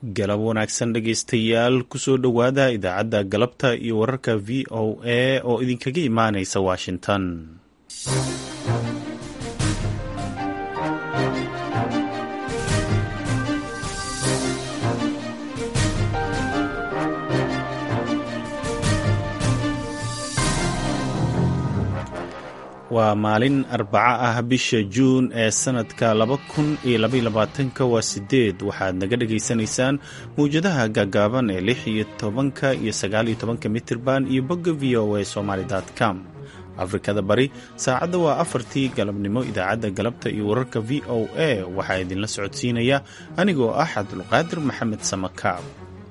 galab wanaagsan dhegaystayaal kusoo dhowaada idaacadda galabta iyo wararka v o a oo idinkaga imaanaysa washington waa maalin arbaco ah bisha juun ee sanadka laba kun iyo labayolabaatanka waa sideed waxaad naga dhagaysanaysaan mawjadaha gaagaaban ee lix iyo tobanka iyo sagaal iyo tobanka mitirban iyo bogga v o a somaly com afrikada bari saacadda waa afartii galabnimo idaacadda galabta iyo wararka v o a waxaa idinla socodsiinaya anigoo ah cabdulqaadir maxamed samakaab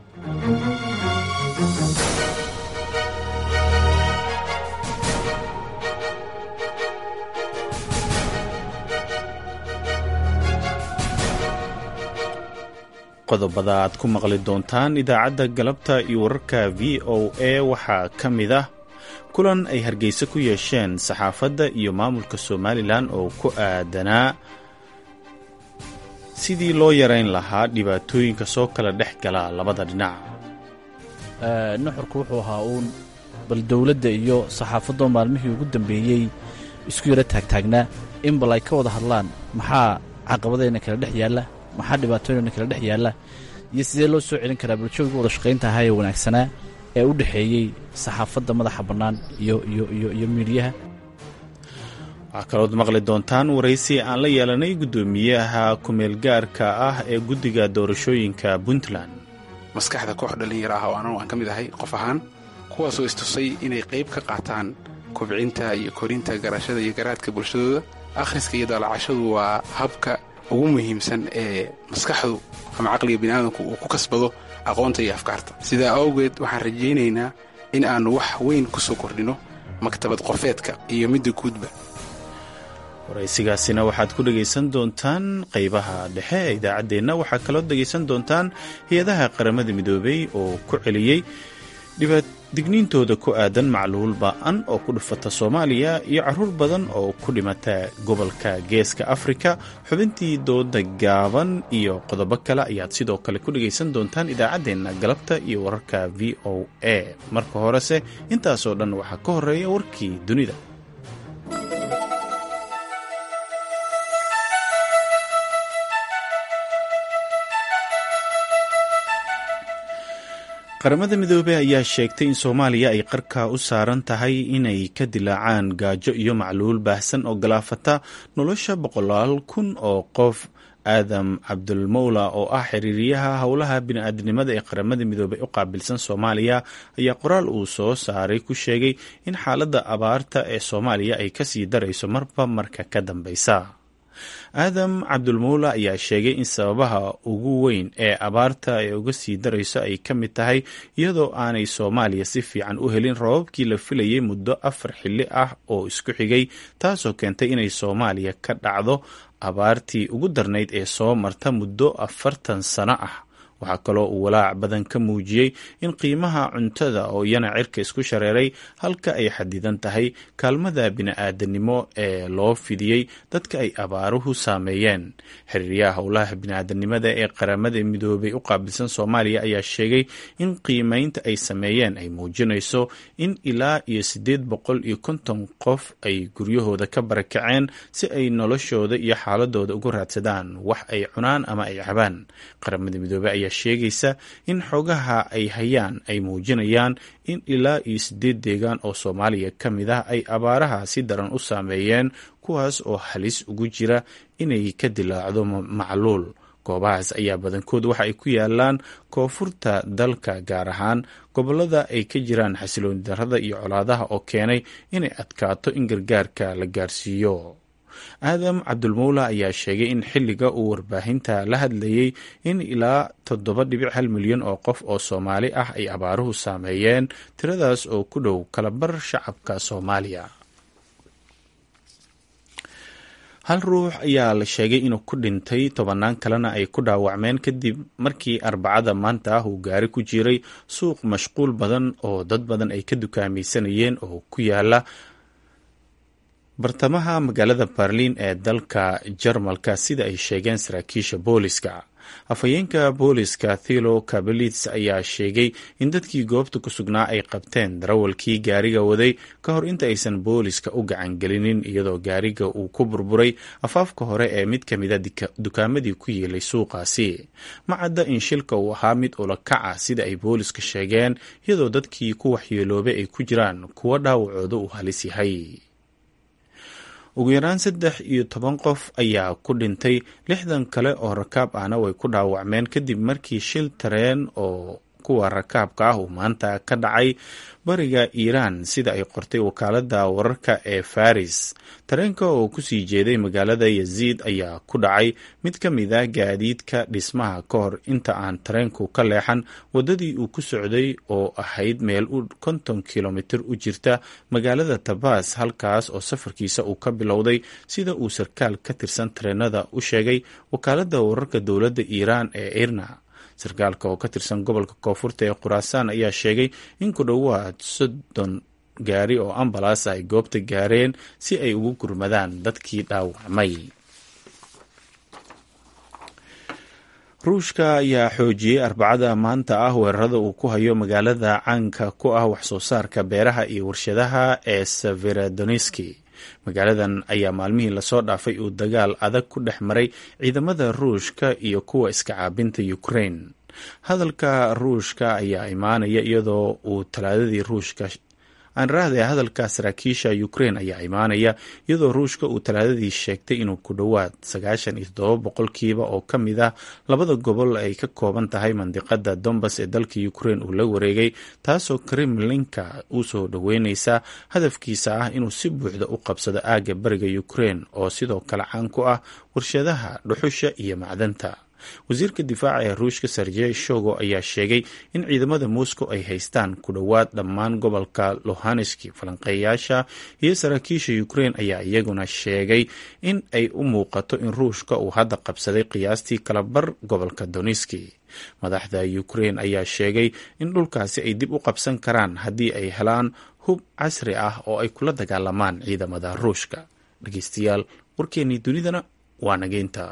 qodobada aad ku maqli doontaan idaacadda galabta iyo wararka v o a waxaa ka mid ah kulan ay hargeysa ku yeesheen saxaafadda iyo maamulka somalilan oo ku aadanaa sidii loo yarayn lahaa dhibaatooyinka soo kala dhex gala labada dhinac nuxurku wuxuu ahaa uun bal dowladda iyo saxaafadoo maalmihii ugu dambeeyey isku yaro taagtaagnaa in bal ay ka wada hadlaan maxaa caqabadayna kala dhex yaalla maxaa dhibaatooyina kala dhex yaalla iyo sidee loo soo celin karaa bulshooyga wada shaqaynta ahaa ee wanaagsanaa ee u dhexeeyey saxaafadda madaxa bannaan iyo iyo iyo iyo miidhiyaha waxaa kalood maqli doontaan waraysi aan la yeelanay guddoomiyaha ku-meelgaarka ah ee guddiga doorashooyinka puntland maskaxda koox dhallinyaro ah oo anagu aan ka mid ahay qof ahaan kuwaasoo istusay inay qayb ka qaataan kobcinta iyo korinta garashada iyo garaadka bulshadooda akhriska iyo daalacashadu waa habka ugu muhiimsan ee maskaxdu ama caqliga biniaadamku uu ku kasbado aqoonta iyo afkaarta sidaa awgeed waxaan rajaynaynaa in aannu wax weyn ku soo kordhinno maktabad qofeedka iyo midda guudba waraysigaasina waxaad ku dhegaysan doontaan qaybaha dhexe ee idaacaddeenna waxaa kaloo dhegaysan doontaan hay-adaha qaramada midoobay oo ku celiyey digniintooda ku aadan macluul ba'an oo ku dhufata soomaaliya iyo caruur badan oo ku dhimata gobolka geeska afrika xubintii dooda gaaban iyo qodobo kale ayaad sidoo kale ku dhegaysan doontaan idaacaddeenna galabta iyo wararka v o a marka horese intaasoo dhan waxaa ka horeeya warkii dunida qaramada midoobey ayaa sheegtay in soomaaliya ay qarka u saaran tahay inay ka dilaacaan gaajo iyo macluul baahsan oo galaafata nolosha boqolaal kun oo qof aadam cabdulmowla oo ah xiriiriyaha howlaha bini-aadnimada ee qaramada midoobey u qaabilsan soomaaliya ayaa qoraal uu soo saaray ku sheegay in xaaladda abaarta ee soomaaliya ay kasii darayso marba marka ka dambeysa aadam cabdulmuula ayaa sheegay in sababaha ugu weyn ee abaarta ee uga sii darayso ay ka mid tahay iyadoo aanay soomaaliya si fiican u helin rababkii la filayay muddo afar xilli ah oo isku xigay taasoo keentay inay soomaaliya ka dhacdo abaartii ugu darnayd ee soo marta muddo afartan sano ah waxaa kaloo uu walaac badan ka muujiyey in qiimaha cuntada oo iyana cirka isku shareeray halka ay xadidan tahay kaalmada bini-aadanimo ee loo fidiyey dadka ay abaaruhu saameeyeen xiriiryaha howlaha bini-aadanimada ee qaramada midoobay u qaabilsan soomaaliya ayaa sheegay in qiimeynta ay sameeyeen ay muujinayso in ilaa iyo siddeed boqol iyo konton qof ay guryahooda ka barakaceen si ay noloshooda iyo xaaladooda ugu raadsadaan wax ay cunaan ama ay cabaan qaramada midoobey ayaa sheegaysa in xogaha ay hayaan ay muujinayaan in ilaa iyo siddeed deegaan oo soomaaliya ka mid ah ay abaaraha si daran u saameeyeen kuwaas oo halis ugu jira inay ka dilaacdo macluul goobahaas ayaa badankood waxa ay ku yaalaan koonfurta dalka gaar ahaan gobollada ay ka jiraan xasilooni darrada iyo colaadaha oo keenay inay adkaato in gargaarka la gaarsiiyo aadam cabdulmowla ayaa sheegay in xilliga uu warbaahinta la hadlayey in ilaa toddoba dhibic hal milyan oo qof oo soomaali ah ay abaaruhu saameeyeen tiradaas oo ku dhow kalabar shacabka soomaaliya hal ruux ayaa la sheegay inuu ku dhintay tobannaan kalena ay ku dhaawacmeen kadib markii arbacada maanta ah uu gaari ku jiray suuq mashquul badan oo dad badan ay ka dukaamaysanayeen oo ku yaala bartamaha magaalada berliin ee dalka jarmalka sida ay sheegeen saraakiisha booliska afhayeenka booliska thilo kabalits ayaa sheegay in dadkii goobta ku sugnaa ay qabteen darawalkii gaariga waday ka hor inta aysan booliska u gacangelinin iyadoo gaariga uu ku burburay afaafka hore ee mid ka mida dukaamadii ku yeelay suuqaasi ma cadda in shilka uu ahaa mid ulakaca sida ay booliska sheegeen iyadoo dadkii ku waxyeeloobay ay ku jiraan kuwo dhaawacooda uu halis yahay ugu yaraan saddex iyo toban qof ayaa ku dhintay lixdan kale oo rakaab ahna way ku dhaawacmeen kadib markii shil tareen oo kuwa rakaabka ah uu maanta ka dhacay bariga iiraan sida ay qortay wakaalada wararka ee faris tareenka oo kusii jeeday magaalada yaziid ayaa ku dhacay mid ka mid a gaadiidka dhismaha ka hor inta aan tareenku ka leexan wadadii uu ku socday oo ahayd meel u konton kilomitir u jirta magaalada tabas halkaas oo safarkiisa uu ka bilowday sida uu sarkaal ka tirsan tareenada u sheegay wakaalada wararka dowladda iiraan ee irna sarkaalka oo ka tirsan gobolka koonfurta ee khuraasaan ayaa sheegay in ku dhowaad soddon gaari oo ambalas ay goobta gaareen si ay ugu gurmadaan dadkii dhaawacmay ruushka ayaa xoojiyey arbacada maanta ah weerarada uu ku hayo magaalada caanka ku ah waxsoo saarka beeraha iyo warshadaha ee severodoniski magaaladan ayaa maalmihii lasoo dhaafay uu dagaal adag ku dhex maray ciidamada ruushka iyo kuwa iska caabinta ukraine hadalka ruushka ayaa imaanaya iyadoo uu talaadadii ruushka aanraahde hadalka saraakiisha ukraine ayaa imaanaya iyadoo ruushka uu talaadadii sheegtay inuu ku dhowaad sagaashan iyo toddoba boqolkiiba oo ka mid ah labada gobol ay ka kooban tahay mandiqada dombas ee dalka ukraine uu la wareegay taasoo kremlinka u soo dhoweyneysa hadafkiisa ah inuu si buuxda u qabsado aagga bariga ukraine oo sidoo kale caan ku ah warshadaha dhuxusha iyo macdanta wasiirka difaaca ee ruushka sergey shogo ayaa sheegay in ciidamada moscow ay haystaan ku dhowaad dhammaan gobolka lohaneski falanqeeyaasha iyo saraakiisha ukraine ayaa iyaguna sheegay in ay u muuqato in ruushka uu hadda qabsaday qiyaastii kalabar gobolka doniski madaxda ukraine ayaa sheegay in dhulkaasi ay dib u qabsan karaan haddii ay helaan hub casri ah oo ay kula dagaalamaan ciidamada ruushka dhegeystayaal warkeenii dunidana waa nageynta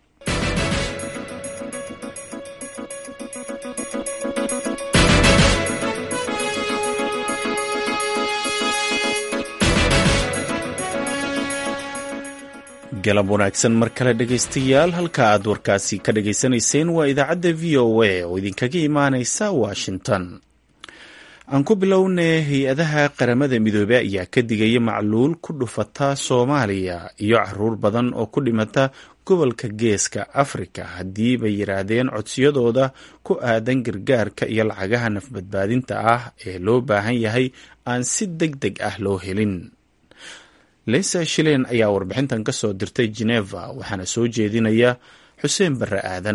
galab wanaagsan mar kale dhegaystayaal halka aad warkaasi ka dhagaysanayseen waa idaacadda v o a oo idinkaga imaaneysa washington aan ku bilownay hay-adaha qaramada midoobey ayaa ka digaya macluul ku dhufata soomaaliya iyo caruur badan oo ku dhimata gobolka geeska afrika haddii bay yidhaahdeen codsiyadooda ku aadan gargaarka iyo lacagaha nafbadbaadinta ah ee loo baahan yahay aan si deg deg ah loo helin leysa shilen ayaa warbixintan ka soo dirtay geneva waxaana soo jeedinaya xuseen barre aadan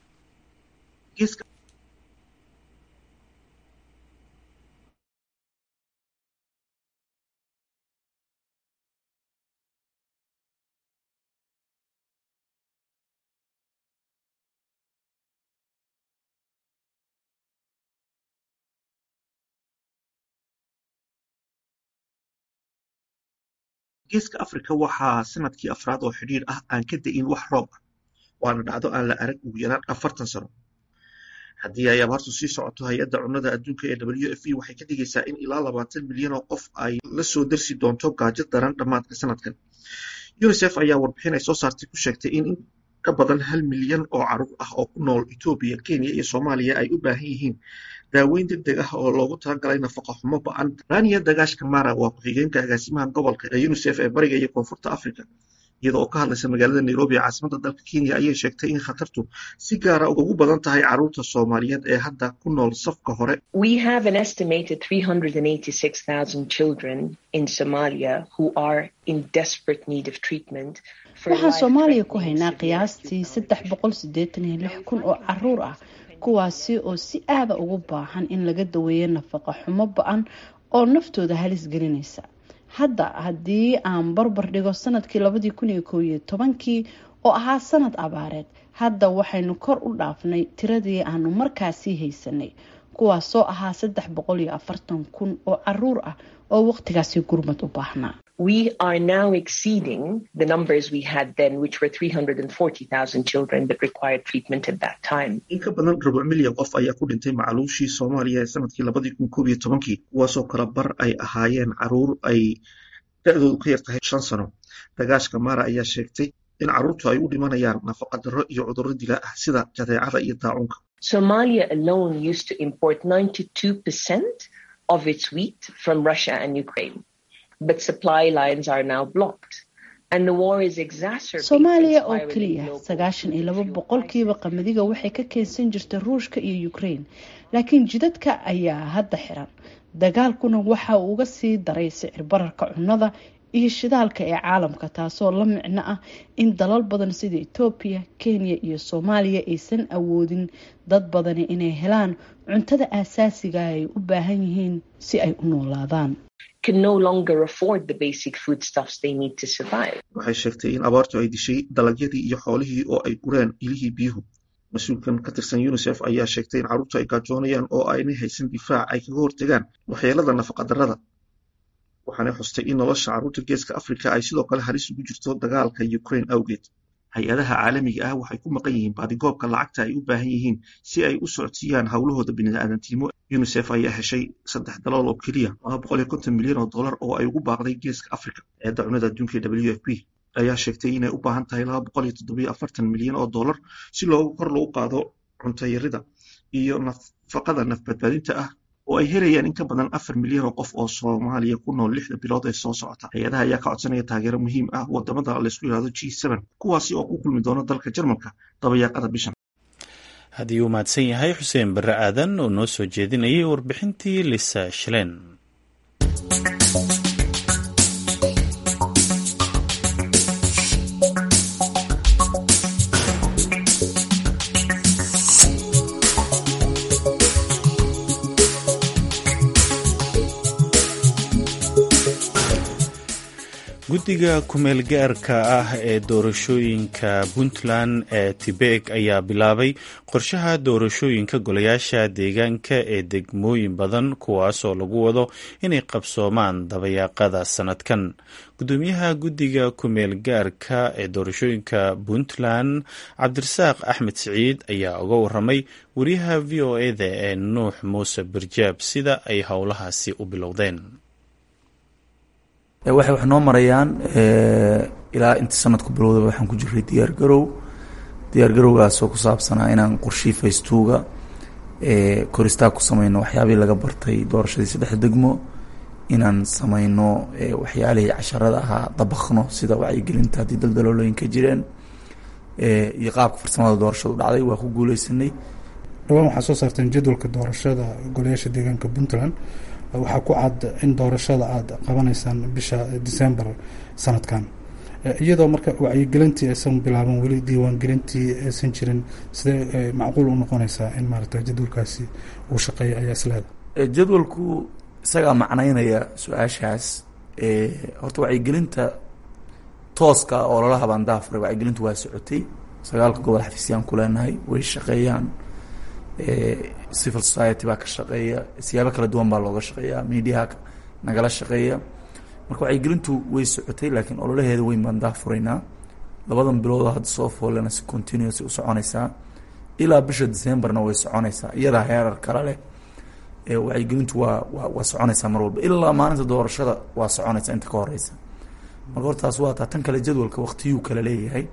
geeska afrika waxaa sanadkii afraad oo xidhiir ah aan ka da'in wax roob ah waana dhacdo aan la arag ugu yaraan afartan sano haddii ay abaartu sii socoto hay-adda cunnada adduunka ee w f e waxay ka dhigaysaa in ilaa labaatan milyan oo qof ay la soo darsi doonto gaajo daran dhammaadka sanadkan unisef ayaa warbixin ay soo saartay ku sheegtay in in ka badan hal milyan oo caruur ah oo ku nool etoobiya kenya iyo soomaaliya ay u baahan yihiin daaweyn deg deg ah oo loogu talagalay nafaqa xumo ba-an rania dagaash kamara waa ku-xigeenka agaasimaha gobolka ee unisef ee bariga iyo koonfurta africa iyada oo ka hadlaysa magaalada nairobi ee caasimada dalka kenya ayay sheegtay in khatartu si gaara ugu badan tahay caruurta soomaaliyeed ee hadda ku nool safka hore waxaan soomaaliya ku haynaa qiyaastii saddex boqol sideetan iyo lix kun oo caruur ah kuwaasi oo si aada ugu baahan in laga daweeyo nafaqa xumo ba-an oo naftooda halis gelinaysa hadda haddii aan barbar dhigo sanadkii labadii kun iyo kow iyo tobankii oo ahaa sanad abaareed hadda waxaynu kor u dhaafnay tiradii aanu markaasii haysanay kuwaasoo ahaa saddex boqol iyo afartan kun oo caruur ah oo waqtigaasi gurmad u baahnaa we are now exceeding the numbers we had then, which were 340,000 children that required treatment at that time. in ka badan rubuc milyan qof ayaa ku dhintay macluushii soomaaliya ee sanadkii labadii kun koob iyo tobankii kuwaasoo kala bar ay ahaayeen caruur ay da-doodu ka yar tahay shan sano dagaashka mara ayaa sheegtay in carruurtu ay u dhimanayaan nafaqa darro iyo cudurro dila ah sida jadeecada iyo daacuunka Somalia alone used to import 92% of its wheat from Russia and Ukraine, but supply lines are now blocked. And the war is exacerbating soomaaliya oo spiraling keliya global sagaashan iyo laba boqolkiiba qamadiga waxay ka keensan jirta ruushka iyo ukraine laakiin jidadka ayaa hadda xiran dagaalkuna waxa uu uga sii daray sicir bararka cunnada iyo shidaalka ee caalamka taasoo la micno ah in dalal badan sida etoobiya kenya iyo soomaaliya aysan awoodin dad badani inay helaan cuntada aasaasiga ay u baahan yihiin si ay u noolaadaan can no longer afford the basic foodstuffs they need to survive. waxay sheegtay in abaartu ay dishay dalagyadii iyo xoolihii oo ay gureen ilihii biyuhu mas-uulkan ka tirsan unisef ayaa sheegtay in carruurtu ay gaajoonayaan oo aynay haysan difaac ay kaga hortegaan waxyeelada nafaqadarrada waxaanay xustay in nolosha carruurta geeska afrika ay sidoo kale halis ugu jirto dagaalka ukraine awgeed hay-adaha caalamiga ah waxay ku maqan yihiin baadigoobka lacagta ay u baahan yihiin si ay u socodsiiyaan howlahooda bini'aadantinimo unisef ayaa heshay saddex dalool oo keliya laba boqol iyo konton milyan oo dollar oo ay ugu baaqday geeska afrika eedda cunada adduunka ee w f p ayaa sheegtay inay u baahan tahay laba boqol iyo toddobiyo afartan milyan oo dollar si loogu kor loogu qaado cunto yarida iyo nafaqada nafbadbaadinta ah oo ay helayaan in ka badan afar milyan oo qof oo soomaaliya ku nool lixda bilood ee soo socota hay-adaha ayaa ka codsanaya taageero muhiim ah wadamada laysku yidhahdo g seven kuwaasi oo ku kulmi doona dalka jarmalka dabayaaqada bishan haddii uu mahadsan yahay xuseen barre aadan oo noo soo jeedinayay warbixintii lisa shilen guddiga kumeel gaarka ah ee doorashooyinka puntland ee tibek ayaa bilaabay qorshaha doorashooyinka golayaasha deegaanka ee degmooyin badan kuwaasoo lagu wado inay qabsoomaan dabayaaqada sanadkan gudoomiyaha guddiga kumeel gaarka ee doorashooyinka puntland cabdirasaaq axmed siciid ayaa uga waramay wariyaha v o eda ee nuux muuse barjaab sida ay howlahaasi u bilowdeen waxay wax noo marayaan ilaa inta sanadku bilowdaba waxaan ku jiray diyaar garow diyaar garowgaasoo ku saabsanaa inaan qorshii faystuuga koristaag ku sameyno waxyaabihii laga bartay doorashadii saddexda degmo inaan sameyno waxyaalihii casharada ahaa dabakno sida wacyigelinta haddii daldaloolooyin ka jireen iyo qaabka farsamada doorashadu dhacday waa ku guuleysanay dhawaan waxaa soo saarteen jadwalka doorashada golayaasha deegaanka puntland waxaa ku cad in doorashada aada qabanaysaan bisha december sanadkan iyadoo marka wacyigelintii aysan bilaaban weli diiwaangelintii aysan jirin sidee macquul u noqonaysaa in maarata jadwalkaasi uu shaqeeya ayaa isleeda jadwalku isagaa macnaynaya su-aashaas horta wacyigelinta tooska oo lala habaan daafuray wacyigelintu waa socotay sagaalka gobol xafiisyaan ku leenahay way shaqeeyaan civil society baa ka shaqeeya siyaabo kala duwan baa looga shaqeeya mediaha nagala shaqeeya marka wacyigelintu way socotay laakiin ololaheeda weyn baan daafuraynaa labadan biloodoo hadda soo foolena si continuous u soconaysaa ilaa bisha decemberna way soconaysaa iyadaa heerar kale leh wacyigelintu waa waa waa soconaysaa mar walba ilaa maalinta doorashada waa soconaysaa inta ka horeysa marka hortaas waa taa tan kale jadwalka waktiyuu kala leeyahay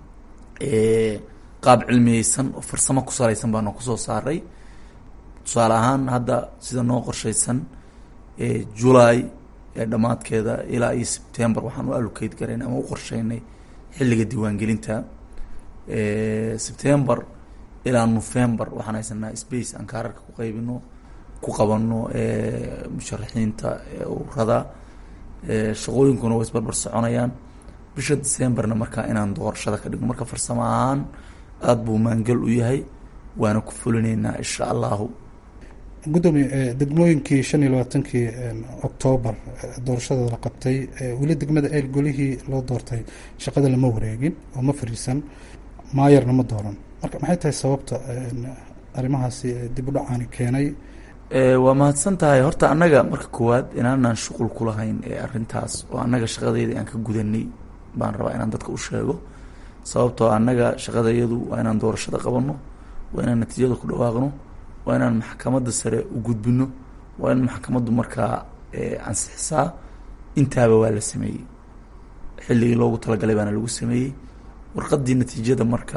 qaab cilmiyeysan oo farsamo ku salaysan baana kusoo saaray tusaale ahaan hadda sida noo qorshaysan julay ee dhammaadkeeda ilaa iyo sebtember waxaan u allocate garayn ama u qorsheynay xilliga diiwaangelinta sebtember ilaa november waxaan haysanaa space aan kaararka ku qaybino ku qabano musharaxiinta ururada shaqooyinkuna way isbarbar soconayaan bisha decemberna markaa inaan doorashada ka dhigno marka farsamo ahaan aada buu maangal u yahay waana ku fulinaynaa insha allahu gudoomiye degmooyinkii shan iyo labaatankii octoobar doorashada la qabtay weli degmada eel golihii loo doortay shaqada lama wareegin oo ma fariisan maayarna ma dooran marka maxay tahay sababta arrimahaasi dib u dhacaani keenay waa mahadsan tahay horta annaga marka koowaad inaanaan shuqul ku lahayn ee arrintaas oo annaga shaqadeedii aan ka gudanay baan rabaa inaan dadka u sheego sababtoo annaga shaqadayadu waa inaan doorashada qabanno waa inaan natiijada ku dhawaaqno waa inaan maxkamadda sare u gudbino waa in maxkamaddu markaa ansixisaa intaaba waa la sameeyey xilligii loogu talagalay baana lagu sameeyey warqadii natiijada marka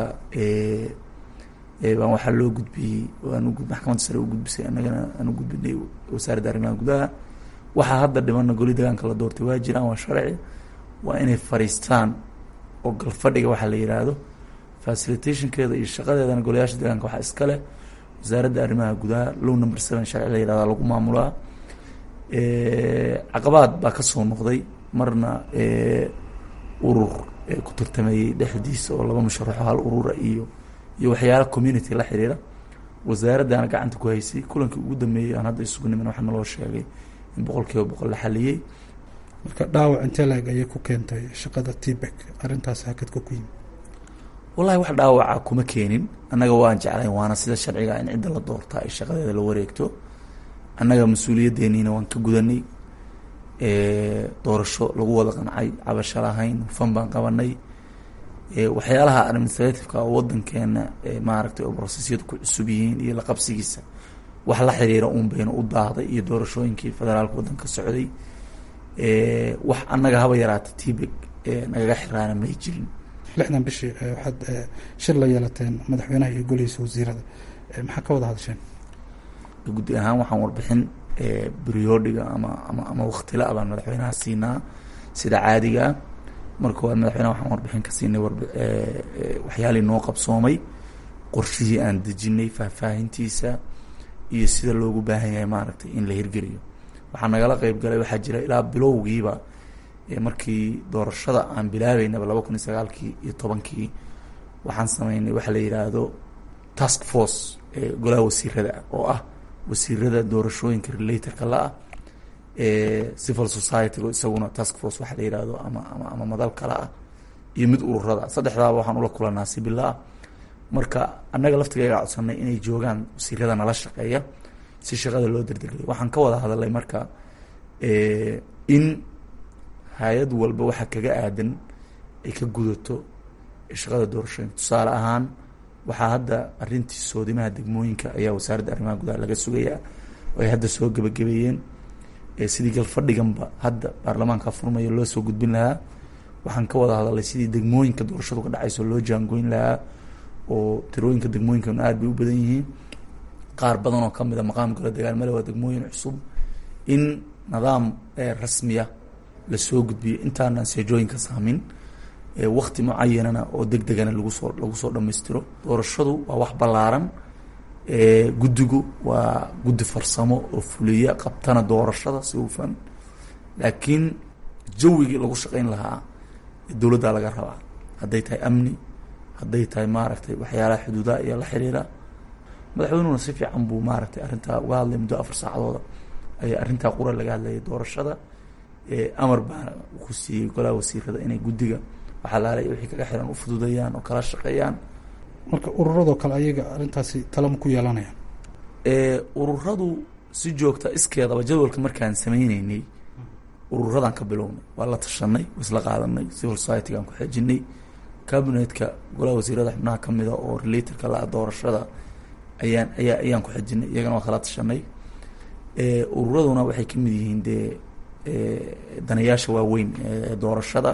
baan waxaa loo gudbiyey waan maxkamadda sare u gudbisay annagana aan u gudbinay wasaaradda arrimaha gudaha waxaa hadda dhimana goli degaanka la doortay waa jiraan waa sharci waa inay fariistaan oo galfadhiga waxaa la yidhaahdo facilitationkeeda iyo shaqadeedana golayaasha deegaanka waxaa iska leh wasaaradda arrimaha gudaha low number seven sharci la yihahda lagu maamulaa caqabaad baa kasoo noqday marna urur ku tartameeyey dhexdiisa oo laba musharaxo hal urura iyo iyo waxyaala community la xiriira wasaaraddaana gacanta ku haysay kulankii ugu dambeeyey aan hadda isugu nimin waxaa naloo sheegay in boqol kiiba boqol la xaliyey marka dhaawac intee laeg ayay ku keentay shaqada tbek arrintaas hakadka ku yimi wallahi wax dhaawaca kuma keenin annaga waan jeclayn waana sida sharciga in cidda la doortaa ay shaqadeeda la wareegto annaga mas-uuliyaddeeniina waan ka gudanay doorasho lagu wada qancay cabasho lahayn hufan baan qabanay waxyaalaha administrativeka oo wadankeena maaragtay oo brosesyadu ku cusub yihiin iyo laqabsigiisa wax la xiriira uun bayna u daahday iyo doorashooyinkii federaalka wadanka socday wax annaga haba yaraata tbeg nagaga xiraana may jirin lixdan bishii waxaad shir la yeelateen madaxweynaha iyo golihiisa wasiirada maxaa ka wada hadasheen guddi ahaan waxaan warbixin briodiga ama ama ama waktila baan madaxweynaha siinaa sida caadigaa marka koowaad madaxweynaha waxaan warbixin ka siinay waxyaalii noo qabsoomay qorshihii aan dejinay faahfaahintiisa iyo sida loogu baahan yahay maaragtay in la hirgeliyo waxaa nagala qeyb galay waxaa jira ilaa bilowgiiba markii doorashada aan bilaabeynaba laba kun iyo sagaalkii iyo tobankii waxaan sameynay waxa la yidhaahdo task force golaha wasiirada ah oo ah wasiirada doorashooyinka relatorka la-ah civil society-ga isaguna task force waxa la yihahdo ama ama ama madal kale ah iyo mid ururada saddexdaaba waxaan ula kulanaa sibilaa marka annaga laftigayga codsanay inay joogaan wasiirada nala shaqeeya si shaqada loo derdergeliyo waxaan ka wada hadalay marka in hay-ad walba waxa kaga aadan ay ka gudato shaqada doorashooyinka tusaale ahaan waxaa hadda arrintii soodimaha degmooyinka ayaa wasaaradda arrimaha gudaha laga sugayaa oo ay hadda soo gebagabeeyeen sidii galfadhiganba hadda baarlamaanka furmaya loo soo gudbin lahaa waxaan ka wada hadalay sidii degmooyinka doorashadu ka dhacayso loo jaangoyn lahaa oo tirooyinka degmooyinkan aad bay u badan yihiin qaar badan oo kamid a maqaamkala dagaalmale waa degmooyin cusub in nidaam rasmiya lasoo gudbiyo intaanaan seejooyinka saamin wakti mucayanana oo deg degana lagu soo lagu soo dhamaystiro doorashadu waa wax ballaaran guddigu waa guddi farsamo oo fuliya qabtana doorashada si hufan laakiin jawigii lagu shaqeyn lahaa dowladdaa laga rabaa hadday tahay amni hadday tahay maaragtay waxyaalaha xuduudaha iyo la xiriira madaxweynuhuna si fiican buu maaragtay arrintaa uga hadlay muddo afar saacadooda ayaa arrintaa qura laga hadlayay doorashada amar baana ku siiyey golaha wasiirada inay guddiga waxalaala wixii kaga xiran u fududayaan oo kala shaqeeyaan marka ururadoo kale ayaga arrintaasi talama ku yeelanayaan ururadu si joogta iskeedaba jadwalka markaan sameyneynay ururadaan ka bilownay waa la tashanay waa isla qaadanay civil society-gaan ku xejinay cabinetka golaha wasiirada xubnaha kamida oo relatorka la doorashada ayaan ayaa ayaan ku xejinay iyagana waa kala tashanay ururaduna waxay kamid yihiin dee danayaasha waaweyn ee doorashada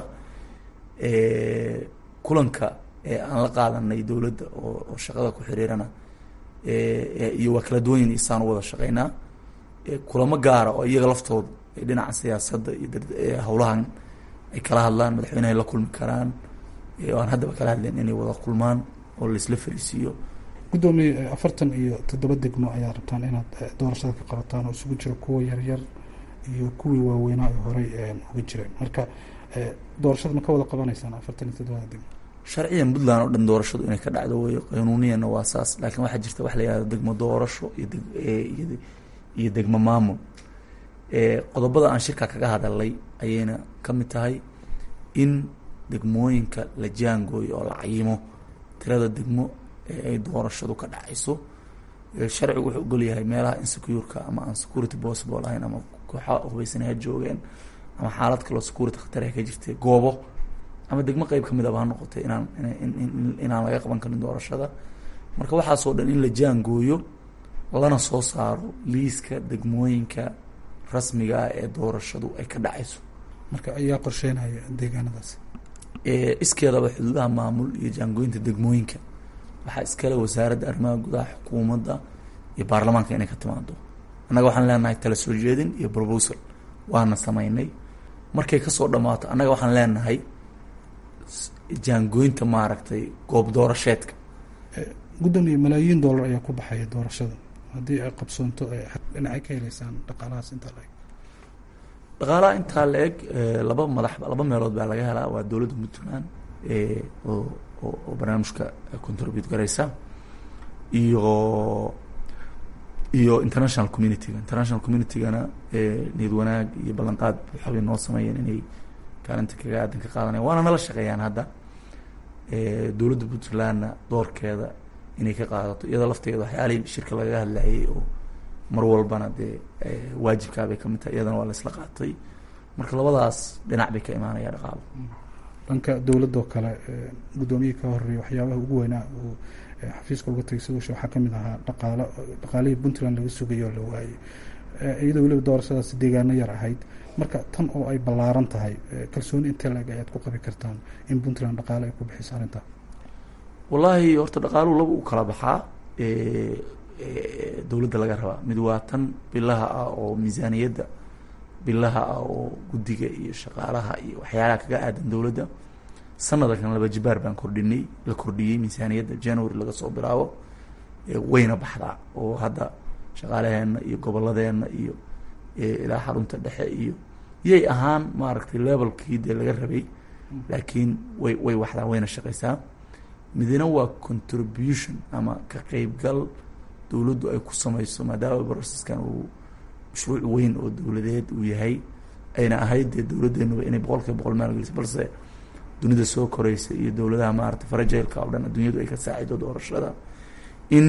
kulanka aan la qaadanay dowladda oo shaqada ku xiriirana iyo waa kala duwanyin isaan u wada shaqeynaa kulamo gaara oo iyaga laftooda dhinaca siyaasadda iyo howlahan ay kala hadlaan madaxweynehay la kulmi karaan aan haddaba kala hadleen inay wada kulmaan oo laisla fariisiiyo guddoomiye afartan iyo toddoba degmo ayaa rabtaan inaad doorashada ka qabataan oo isugu jira kuwa yaryar iyo kuwii waaweynaa ee horey uga jireen marka doorashada ma ka wada qabanaysaan afartan iyo toddobada degmo sharciyan puntland oo dhan doorashadu inay ka dhacdo wey qanuuniyana waa saas laakiin waxaa jirta wax la yihahdo degmo doorasho iyo iyo degmo maamul qodobada aan shirka kaga hadalay ayayna ka mid tahay in degmooyinka la jaangooyo oo la cayimo tirada degmo ee ay doorashadu ka dhacayso sharcigu wuxuu ogol yahay meelaha insecureka ama aan security possible ahayn ama kooxa hubaysan ha joogeen ama xaalad kaloo security khatar ka jirtay goobo ama degmo qeyb kamid aba ha noqotay inaan inaan laga qaban karin doorashada marka waxaasoo dhan in la jaangooyo lana soo saaro liiska degmooyinka rasmiga ah ee doorashadu ay ka dhacayso marka ayaa qorsheynaya deegaanadaas iskeedaba xuduudaha maamul iyo jaangooyinta degmooyinka waxaa iskale wasaaradda arrimaha gudaha xukuumadda iyo baarlamaanka inay ka timaado annaga waxaan leenahay tala soo jeedin iyo proposal waana sameynay markay kasoo dhamaato annaga waxaan leenahay jaangooyinta maaragtay goob doorasheedka gudoomiye malaayiin dollar ayaa ku baxaya doorashada haddii ay qabsoonto dhinacay ka heleysaan dhaqaalahaas intaa la eg dhaqaalaha intaa la eg laba madax laba meelood baa laga helaa waa dowladda puntland oo oo barnaamijka contribute garaysa iyo iyo international communityga international communitygana niyad wanaag iyo ballanqaad waxaabay noo sameeyeen inay kaalinta kaga aadan ka qaadanaya waana nala shaqeeyaan hadda dowladda puntlandna doorkeeda inay ka qaadato iyadoo lafteeda waxyaalihii shirka lagaga hadlayay oo mar walbana dee waajibkaabay ka mid tahay iyadana waa la isla qaatay marka labadaas dhinac bay ka imaanaya dhaqaalo dhanka dowladoo kale guddoomiyihii ka horeeyay waxyaabaha ugu weynaa uu xafiiska uga tagay sidusha waxaa kamid ahaa dhaqaalo dhaqaalihii puntland laga sugayay oo la waayey iyadoo weliba doorashadaas deegaano yar ahayd marka tan oo ay ballaaran tahay kalsooni intee la-eg ayaad ku qabi kartaan in puntland dhaqaale ay ku bixiso arrintaa wallaahi horta dhaqaaluhu laba u kala baxaa dowladda laga rabaa mid waa tan bilaha ah oo miisaaniyadda bilaha ah oo guddiga iyo shaqaalaha iyo waxyaalaha kaga aadan dowladda sanadakan laba jibaar baan kordhinay la kordhiyey miisaaniyadda january laga soo bilaabo wayna baxdaa oo hadda shaqaalaheenna iyo goboladeenna iyo ilaa xarunta dhexe iyo yay ahaan maaragtay levelkii dee laga rabay laakiin way way waxdaa wayna shaqaysaa midna waa contribution ama ka qeybgal dowladdu ay ku sameyso maadaama broceskan uu mashruuc weyn oo dowladeed uu yahay ayna ahayd dee dowladeenuba inay boqol kiiba boqol maalgeliso balse dunida soo koreysa iyo dowladaha maarata farajailka oo dhan adduunyadu ay ka saacido doorashada in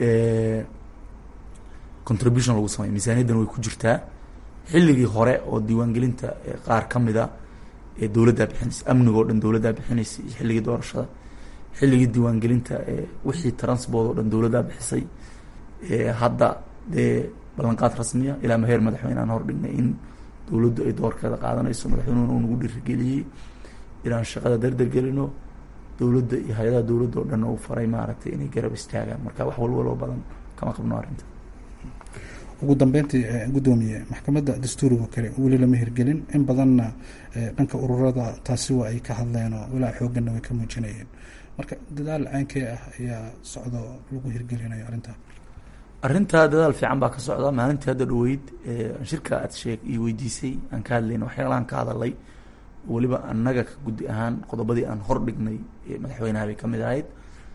contribution lagu sameyo miisaaniyaddan way ku jirtaa xilligii hore oo diiwaangelinta qaar ka mida ee dowladdaa bixinaysa amniga oo dhan dowladdaa bixinaysa iyo xilligii doorashada xilligii diiwaangelinta wixii transport oo dhan dowladdaa bixisay hadda dee ballanqaad rasmiya ilaa maheer madaxweyne aan hordhignay in dowladdu ay doorkeeda qaadanayso madaxweynuhuna uu nagu dhiirigeliyey inaan shaqada dardargelino dowladda iyo hay-adaha dowladda oo dhan uu faray maaragtay inay garab istaagaan marka wax walwaloo badan kama qabno arrinta ugu dambeyntii guddoomiye maxkamadda dastuuriga kale weli lama hirgelin in badanna dhanka ururada taasi waa ay ka hadleen oo walaa xoogganna way ka muujinayeen marka dadaal caankee ah ayaa socdo lagu hirgelinayo arrintaa arrintaa dadaal fiican baa ka socda maalintii hadda dhaweyd shirka aad sheeg iyo weydiisay aan ka hadlayna waxyaalahan ka hadalay weliba annaga ka guddi ahaan qodobadii aan hor dhignay madaxweynaha bay ka mid ahayd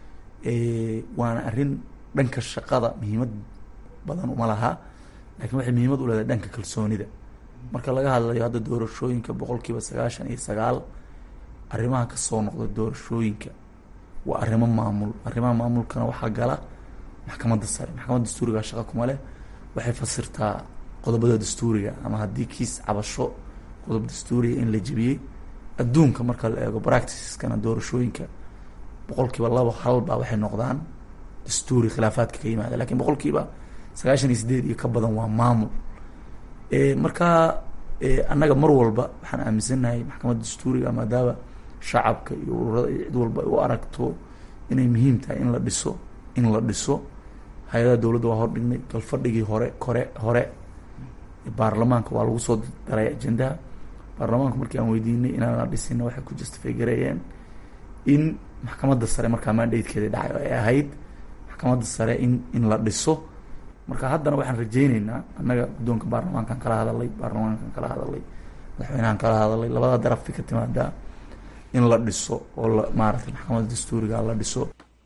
waana arrin dhanka shaqada muhiimad badan uma laha lakiin waxay muhiimad u leedahay dhanka kalsoonida marka laga hadlayo hadda doorashooyinka boqol kiiba sagaashan iyo sagaal arrimaha kasoo noqda doorashooyinka waa arrimo maamul arrimaha maamulkana waxaa gala maxkamadda sare maxkamadda dastuuriga shaqa kuma leh waxay fasirtaa qodobada dastuuriga ama haddii kiis cabasho qodob dastuuriga in la jebiyey adduunka marka la eego practiceskana doorashooyinka boqol kiiba labo halbaa waxay noqdaan dastuuri khilaafaadka ka yimaada lakin boqol kiiba sagaashan iyo sideed iyo ka badan waa maamul marka annaga mar walba waxaan aaminsannahay maxkamadda dastuuriga maadaama shacabka iyo ururada iyo cid walba ay u aragto inay muhiim tahay in la dhiso in la dhiso hay-adaha dowladda waa hordhignay galfadhigii hore kore hore baarlamaanka waa lagu soo daray ajendaha baarlamaanku markii aan weydiinay inaan la dhisina waxay ku justify gareeyeen in maxkamadda sare markaa mandatekeeda dhacay oo ay ahayd maxkamadda sare in in la dhiso marka haddana waxaan rajeyneynaa annaga guddoonka baarlamaankan kala hadalay baarlamaankan kala hadalay madaxweynahan kala hadalay labada darafay ka timaadaa in la dhiso oo la maaragtay maxkamadda dastuuriga la dhiso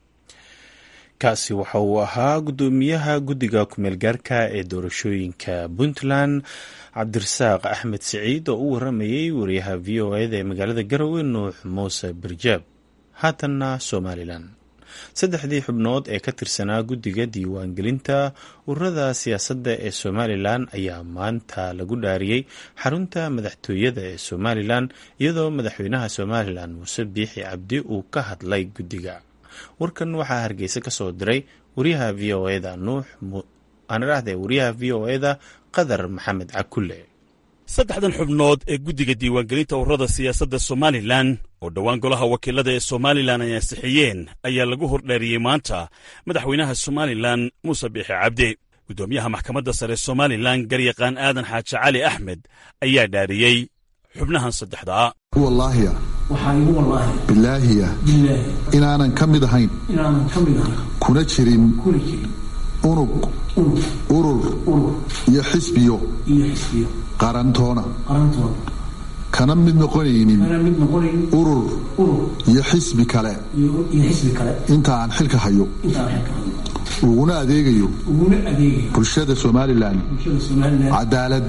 kaasi waxa uu ahaa guddoomiyaha guddiga kumeel gaarka ee doorashooyinka puntland cabdirasaaq axmed siciid oo u waramayey wariyaha v o eda ee magaalada garowe nuux muuse barjaab haatanna somalilan saddexdii xubnood ee ka tirsanaa guddiga diiwaangelinta ururada siyaasadda ee somalilan ayaa maanta lagu dhaariyey xarunta madaxtooyada ee somalilan iyadoo madaxweynaha somalilan muuse biixi cabdi uu ka hadlay guddiga warkan waxaa hargeysa ka soo diray wariyaha v o eda nuux aanidhahde wariyaha v o eda qadar maxamed cakulle saddexdan xubnood ee guddiga diiwaangelinta ururada siyaasadda somalilan oo dhowaan golaha wakiilada ee somalilan ay ansixiyeen ayaa lagu hordhaariyey maanta madaxweynaha somalilan muuse biixi cabdi guddoomiyaha maxkamadda sare somalilan garyaqaan aadan xaaji cali axmed ayaa dhaariyey xubnahan saddexdaa wallaahiya bilaahiya inaanan ka mid ahayn kuna jirin unug urur iyo xisbiyo qarantoona kana mid noqonaynin urur iyo xisbi kale inta aan xilka hayo uguna adeegayo bulshada somalilan cadaalad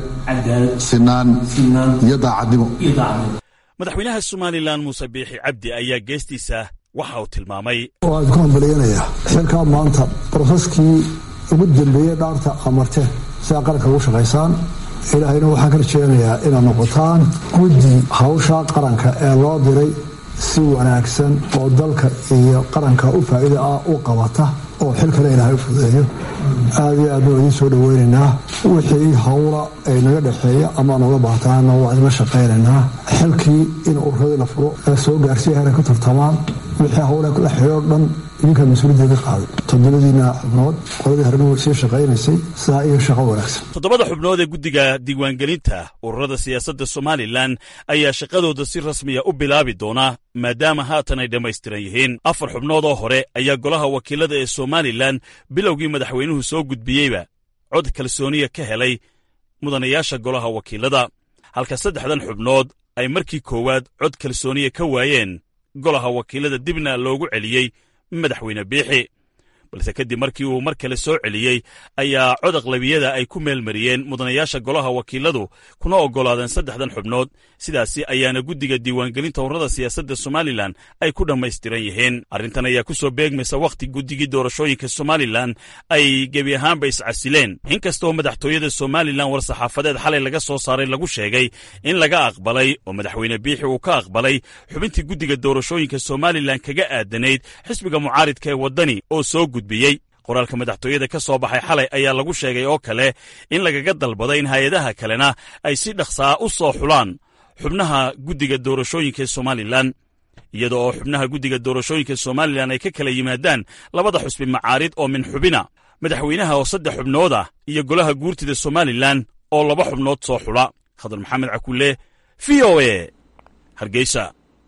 sinaan iyo daacadnimo madaxweynaha somalilan muuse biixi cabdi ayaa geestiisa waxa uu tilmaamay waan ku hambaliyanayaa xilkaa maanta broseskii ugu dambeeyey dhaarta amarteen si aa qaranka ugu shaqaysaan ilaahayna waxaan ka rajeynayaa inaad noqotaan guddi hawsha qaranka ee loo diray si wanaagsan oo dalka iyo qaranka u faa'iida ah u qabata oo xilkale ilaahay u fudeeyo aad iyo aadna waa idiin soo dhoweynaynaa wixii hawla ay naga dhexeeya ama nooga baahtaana waa idinla shaqaynaynaa xilkii in ururadii la furo ee soo gaarsiya heray ku tartamaan wixii hawla ku dhexeeyo dhan idinkaa mas-uuliyaddeeda qaaday toddobadiina xubnood qoladii horena way sii shaqaynaysay sidaa iyo shaqo wanaagsan toddobada xubnood ee guddiga diiwaangelinta ururada siyaasadda somalilan ayaa shaqadooda si rasmiya u bilaabi doona maadaama haatan ay dhammaystiran yihiin afar xubnood oo hore ayaa golaha wakiilada ee somalilan bilowgii madaxweynuhu soo gudbiyeyba cod kalsooniya ka helay mudanayaasha golaha wakiilada halka saddexdan xubnood ay markii koowaad cod kalsooniya ka waayeen golaha wakiilada dibna loogu celiyey madaxweyne biixi balse kadib markii uu mar kale soo celiyey ayaa cod aqlabiyada ay ku meelmariyeen mudanayaasha golaha wakiiladu kuna oggolaadeen saddexdan xubnood sidaasi ayaana guddiga diiwaangelinta ururada siyaasadda somalilan ay ku dhammaystiran yihiin arrintan ayaa ku soo beegmaysa wakhti guddigii doorashooyinka somalilan ay gebi ahaanba iscasileen inkastoo madaxtooyada somalilan war-saxaafadeed xalay laga soo saaray lagu sheegay in laga aqbalay oo madaxweyne biixi uu ka aqbalay xubintii guddiga doorashooyinka somalilan kaga aadanayd xisbiga mucaaridka ee waddani oo soo gudbiyey qoraalka madaxtooyada ka soo baxay xalay ayaa lagu sheegay oo kale in lagaga dalbaday in hay-adaha kalena ay si dhaqsaa u soo xulaan xubnaha guddiga doorashooyinka ee somalilan iyada oo xubnaha guddiga doorashooyinka somalilan ay ka kala yimaadaan labada xusbi macaarid oo min xubina madaxweynaha oo saddex xubnood ah iyo golaha guurtida somalilan oo laba xubnood soo xula khadar maxamed cakulle v o e hargeysa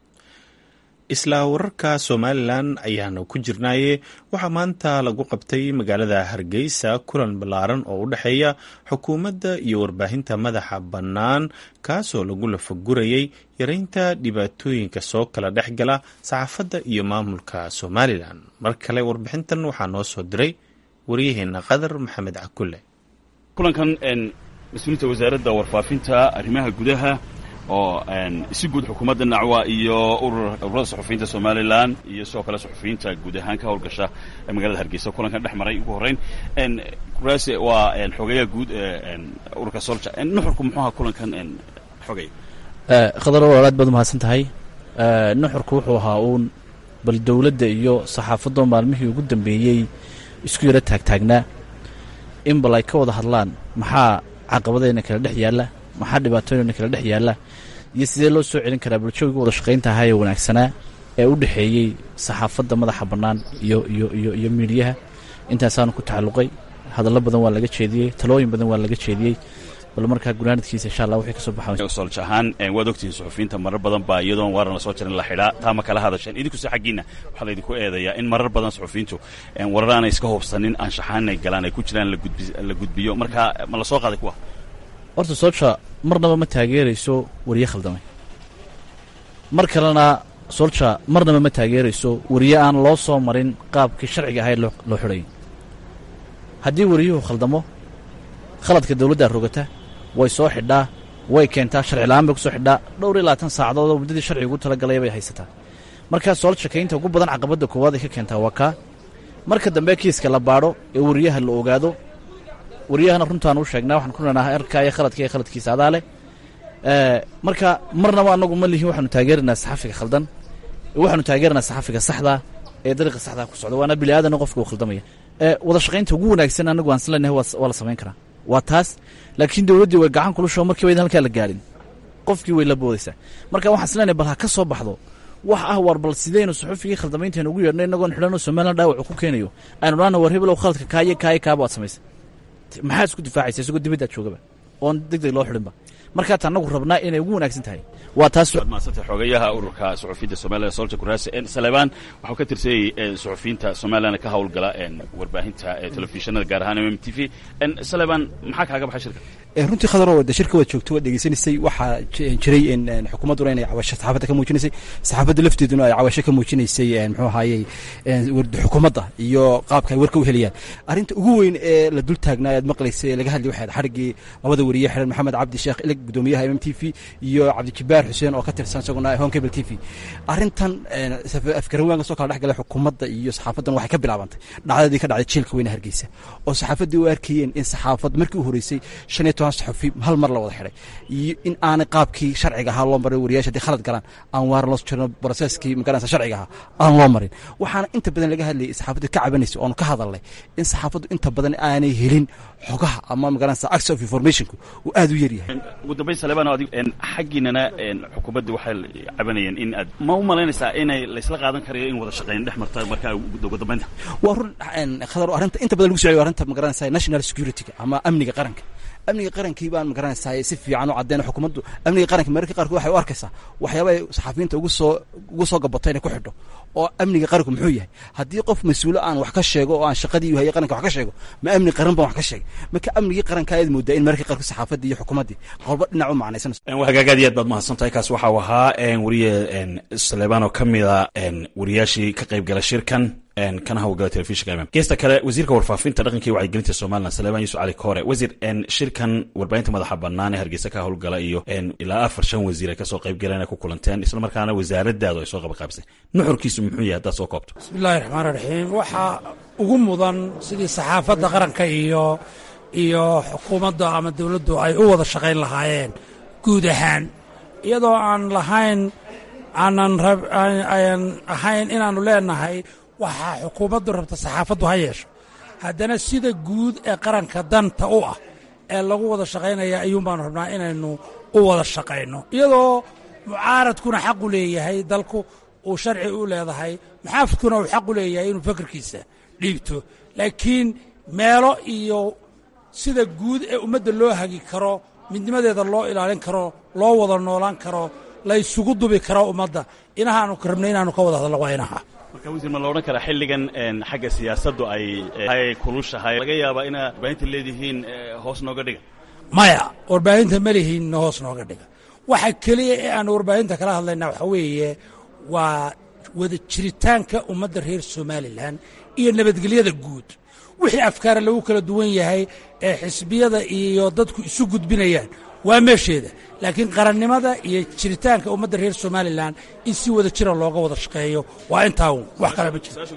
isla wararka somalilan ayaanu ku jirnaaye waxaa maanta lagu qabtay magaalada hargeysa kulan ballaaran oo u dhexeeya xukuumadda iyo warbaahinta madaxa bannaan kaasoo lagu lafagurayay yareynta dhibaatooyinka soo kala dhex gala saxaafadda iyo maamulka somalilan mar kale warbixintan waxaa noo soo diray waryaheena qadar maxamed cakulle kulankan mas-uuliinta wasaaradda warfaafinta arrimaha gudaha oo si guud xukuumadda nacwa iyo ururada suxufiyiinta somalilan iyo sidoo kale suxufiyiinta guud ahaan ka howlgasha magaalada hargeysa kulankan dhex maray ugu horreyn kuraase waa xogeeyaha guud ururka solja nuxurku muxuu ahaa kulankan xogay khadar aad baad umahadsan tahay nuxurku wuxuu ahaa uun bal dowladda iyo saxaafadoo maalmihii ugu dambeeyey isku yaro taagtaagnaa in bal ay ka wada hadlaan maxaa caqabadeyna kala dhex yaalla maxaa dhibaatooyna kala dhex yaalla iyo sidee loo soo celin karaa bulshooyga wada shaqaynta ahaa ee wanaagsanaa ee u dhexeeyey saxaafadda madaxa bannaan iyo iyo iyo iyo miidhiyaha intaasaanu ku tacalluqay hadallo badan waa laga jeediyey talooyin badan waa laga jeediyey bal markaa gunaanadkiisa insha allah wixii ka soo baxaa solj ahaan waad ogtihiin suxufiyiinta marar badan baa iyadoon waaran la soo jirin la xidhaa taa ma kala hadasheen idinkuse xaggiinna waxaa laydinku eedayaa in marar badan suxufiyiintu warar aanay iska hubsanin anshaxaanay galaan ay ku jiraan la gudbiyo marka ma la soo qaaday kuwa horta soolja marnaba ma taageerayso wariye khaldamay mar kalena soolja marnaba ma taageerayso wariye aan loo soo marin qaabkii sharciga ahayd loo xidhay haddii wariyuhu khaldamo khaladka dawladdaa rogata way soo xidhaa way keentaa sharci la'aan bay ku soo xidhaa dhowr iyo labaatan saacadood oo muddadii sharciga ugu talagalaya bay haysataa markaa soolshakaynta ugu badan caqabadda koowaad ay ka keentaa waa kaa marka dambe kiiska la baadho ee wariyaha la ogaado waryahana runtaan u sheegnaa waxaan ku leenahay erkaa iyo khaladka iyo khaladkiisa adaa leh marka marnaba anagu ma lihin waxaanu taageeraynaa saxafiga khaldan waxaanu taageeraynaa saxafiga saxdaa ee dariiqa saxdaa ku socda waana bini aadana qofka uu khaldamaya wada shaqaynta ugu wanaagsan anagu aan islenahay waa la samayn karaa waa taas laakiin dowladdii way gacan kulusho markiiba idan halkaa la gaadhin qofkii way la boodaysaa marka waxaan islenahay bal ha ka soo baxdo wax ah war bal sideynu suxufigii khaldamaynteenu ugu yeedhnay inagoon xidhanoo somalilan dhaawacu ku keenayo aynu dhaana war hebelow khaladka kaayo kaayo kaaba waad samaysay maxaad isku difaacaysa isagoo dibaddaad joogaba oon deg deg loo xidhinba markaat anagu rabnaa inay ugu wanaagsan tahay waa taas maasanta xogayaha ururka suxufiyiinta somalilan solja kuraase salebaan waxuu ka tirsanayay suxufiyiinta somalilan ka howlgala warbaahinta telefishinada gaar ahaan m m t v salebaan maxaa kaaga baxay shirka runtii khadarow de shirka waad joogto waad dhegeysanaysay waxaa jiray xukuumadduna inay cawasho saxaafadda ka muujinaysay saxaafadda lafteeduna ay cawasho ka muujinaysay muxuu ahaayey xukuumadda iyo qaabka ay warka u heliyaan arrinta ugu weyn ee la dul taagnaa aad maqlaysay ee laga hadlay waxay xadhiggii labada wariye xidhan maxamed cabdi sheekh ilig gudoomiyaha m m t v iyo cabdijibaar xuseen oo ka tirsan isaguna home cable t v arrintan afgarawaan kasoo kala dhex galay xukuumadda iyo saxaafaddan waxay ka bilaabantay dhacdadii ka dhacday jiilka weyne hargeysa oo saxaafaddii u arkayeen in saxaafad markii u horeysay shan iyo toban saxufi hal mar la wada xidhay iyo in aanay qaabkii sharciga ahaa loo marin wariyaasha haddii khalad galaan aan waar loo jirno broseskii magaranaysa sharciga ahaa aan loo marin waxaana inta badan laga hadlayay saxaafaddu ka cabanaysa oonu ka hadalnay in saxaafaddu inta badan aanay helin xogaha ama magaranaysa access of informationku uu aad u yar yahay ugu dambayn salebaan adig xaggiinana xukuumadda waxay cabanayeen in aad ma u malaynaysaa inay laysla qaadan karayo in wada shaqayn dhex marta markaa ugu dambaynta waa run khadar arrinta inta badan lagu socyo arrinta magaranaysa national security-ga ama amniga qaranka amniga qarankii baan magaranaysaa si fiican u caddeyn xukuumaddu amniga qaranka mararka qaarkood waxay u arkaysaa waxyaaba ay saxafiyiinta ugu soo ugu soo gabato inay ku xidho oo amniga qaranku muxuu yahay haddii qof mas-uulo aan wax ka sheego oo aan shaqadii hayay qaranka wax ka sheego ma amni qaran baan wax ka sheegay marka amnigii qaranka ayaad moodaa in mararka qaarkood saxaafaddii iyo xukuumaddii qolba dhinac u macnaysanayso hagaag aad iyo aad baad mahadsantahay kaas waxa uu ahaa wariye saleebaan oo ka mida wariyaashii ka qayb gala shirkan kana hawlgala telefishinka mm geesta kale wasiirka warfaafinta dhaqanka iyo wacyigelinta somalilan salebaan yuusuf cali koore wasiir shirkan warbaahinta madaxa bannaan ee hargeysa ka howlgala iyo ilaa afar shan wasiir ay kasoo qayb galeen ay ku kulanteen isla markaana wasaaradaadu ay soo qabaqaabsay nuxurkiisu muxuu yahay haddaad soo koobto bismillahi raxmaan raxiim waxaa ugu mudan sidii saxaafadda qaranka iyo iyo xukuumadda ama dowladdu ay u wada shaqayn lahaayeen guud ahaan iyadoo aan lahayn aanan aan ahayn inaannu leenahay waxaa xukuumaddu rabta saxaafaddu ha yeesho haddana sida guud ee qaranka danta u ah ee lagu wada shaqaynaya ayuun baanu rabnaa inaynu u wada shaqayno iyadoo mucaaradkuna xaqu leeyahay dalku uu sharci u leedahay muxaafidkuna uu xaqu leeyahay inuu fakarkiisa dhiibto laakiin meelo iyo sida guud ee ummadda loo hagi karo midnimadeeda loo ilaalin karo loo wada noolaan karo la ysugu dubi karo ummadda inahaanu rabnay inaanu ka wada hadalno waa inaha marka wasiir ma la odhan karaa xilligan xagga siyaasaddu ay ay kulushahay laga yaabaa inaad warbaahinta leedihiin hoos nooga dhiga maya warbaahinta ma lihiinna hoos nooga dhiga waxa keliya ee aan warbaahinta kala hadlaynaa waxaa weeye waa wada jiritaanka ummadda reer somalilan iyo nabadgelyada guud wixii afkaara lagu kala duwan yahay ee xisbiyada iyo dadku isu gudbinayaan waa meesheeda laakiin qarannimada iyo jiritaanka ummadda reer somalilan in si wada jira looga wada shaqeeyo waa intaa wax kale ma jiro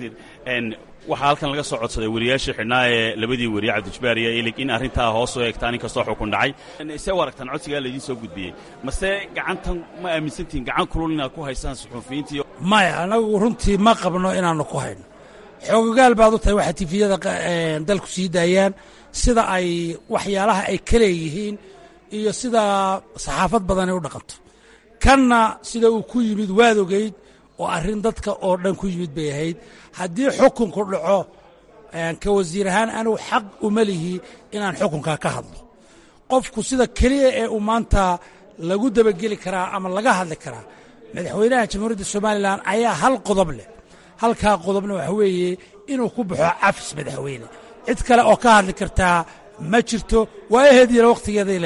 waxaa halkan laga soo codsaday wariyaashii xidhnaa ee labadii weriye cabdijibaar iyo ilig in arrintaa hoos u eegtaan inkastoo xukun dhacay see u aragtaan codsigaa laydiin soo gudbiyey mase gacantan ma aaminsantihin gacan kulul inaad ku haysaan suxuufiyiintiiyo maya anagu runtii ma qabno inaannu ku hayno xoogogaal baad u tahay waxaa tifiyada dalku sii daayaan sida ay waxyaalaha ay ka leeyihiin iyo sida saxaafad badani u dhaqanto kanna sida uu ku yimid waad ogeyd oo arrin dadka oo dhan ku yimid bay ahayd haddii xukunku dhaco ka wasiir ahaan anugu xaq uma lihi inaan xukunkaa ka hadlo qofku sida keliya ee uu maanta lagu dabageli karaa ama laga hadli karaa madaxweynaha jamhuuriyadda somalilan ayaa hal qodob leh halkaa qodobna waxa weeye inuu ku baxo cafis madaxweyne cid kale oo ka hadli kartaa ma jirto waa aheed yala wakhtigeeday leedahay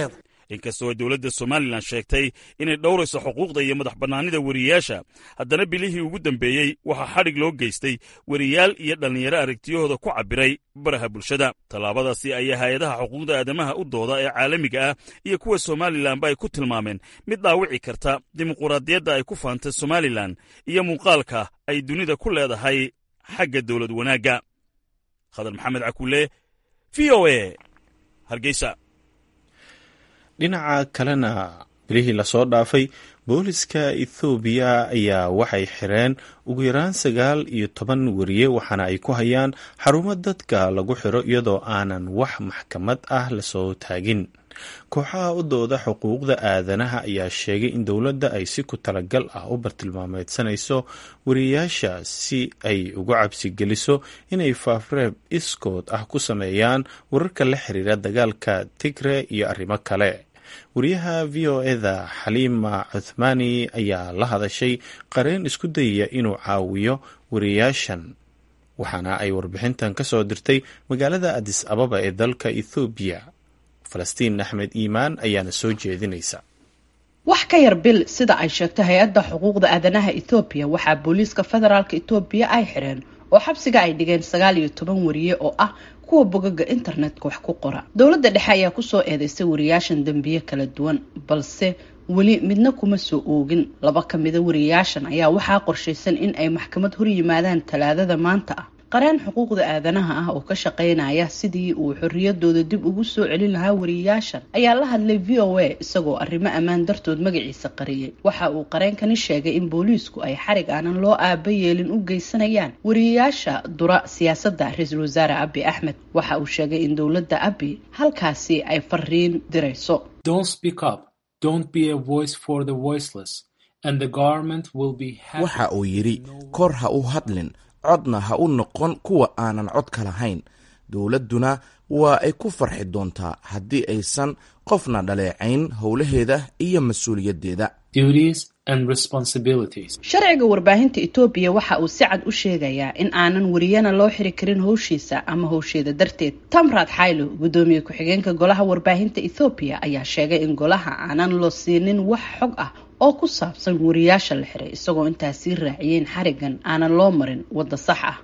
inkastoo ay dowladda somalilan sheegtay inay dhowrayso xuquuqda iyo madax bannaanida weriyayaasha haddana bilihii ugu dambeeyey waxaa xadhig loo geystay weriyaal iyo dhallinyaro aragtiyahooda ku cabbiray baraha bulshada tallaabadaasi ayaa hay-adaha xuquuqda aadamaha u dooda ee caalamiga ah iyo kuwa somalilanba ay ku tilmaameen mid dhaawici karta dimuquraadiyadda ay ku faantay somalilan iyo muuqaalka ay dunida ku leedahay xagga dowlad wanaagga khadar maxamed cakuule v o e hargeysa dhinaca kalena bilihii lasoo dhaafay booliska ethoobiya ayaa waxay xireen ugu yaraan sagaal iyo toban weriye waxaana ay ku hayaan xarumo dadka lagu xiro iyadoo aanan wax maxkamad ah lasoo taagin kooxaha u dooda xuquuqda aadanaha ayaa sheegay in dowladda ay si ku talagal ah u bartilmaameedsanayso wariyayaasha si ay uga cabsi geliso inay faafreeb iskood ah ku sameeyaan wararka la xiriira dagaalka tigre iyo arrimo kale wariyaha v o eda xaliima cuthmaani ayaa la hadashay qareen isku dayaya inuu caawiyo wariyayaashan waxaana ay warbixintan ka soo dirtay magaalada adis ababa ee dalka ethoobiya falastiin axmed iimaan ayaana soo jeedinaysa wax ka yar bil sida ay sheegtay hay-adda xuquuqda aadanaha ethoobiya waxaa booliiska federaalka etoobiya ay xireen oo xabsiga ay dhigeen sagaal iyo toban wariye oo ah kuwa bogaga internetka wax ku qora dowladda dhexe ayaa kusoo eedeysay wariyaashan dembiye kala duwan balse weli midna kuma soo oogin laba ka mida wariyaashan ayaa waxaa qorshaysan in ay maxkamad hor yimaadaan talaadada maanta ah qareen xuquuqda aadanaha ah oo ka shaqeynaya sidii uu xorriyadooda dib ugu soo celin lahaa wariyayaashan ayaa la hadlay v o a isagoo arrimo ammaan dartood magaciisa qariyay waxa uu qareenkani sheegay in booliisku ay xarig aanan loo aaba yeelin u geysanayaan wariyayaasha dura siyaasadda ra-iisul wasaare abi axmed waxa uu sheegay in dowladda abi halkaasi ay fariin dirayso waxa uu yidhi kor ha u hadlin codna ha u noqon kuwa aanan codka lahayn dowladduna waa ay ku farxi doontaa haddii aysan qofna dhaleecayn howlaheeda iyo mas-uuliyaddeeda sharciga warbaahinta etoobiya waxa uu si cad u sheegayaa in aanan wariyana loo xiri karin howshiisa ama howsheeda darteed tamrad xaylo guddoomiye ku-xigeenka golaha warbaahinta ethoobiya ayaa sheegay in golaha aanan loo siinin wax xog ah oo ku saabsan wariyaasha la xiray isagoo intaasii raaciyeen xarigan aanan loo marin wadda sax ah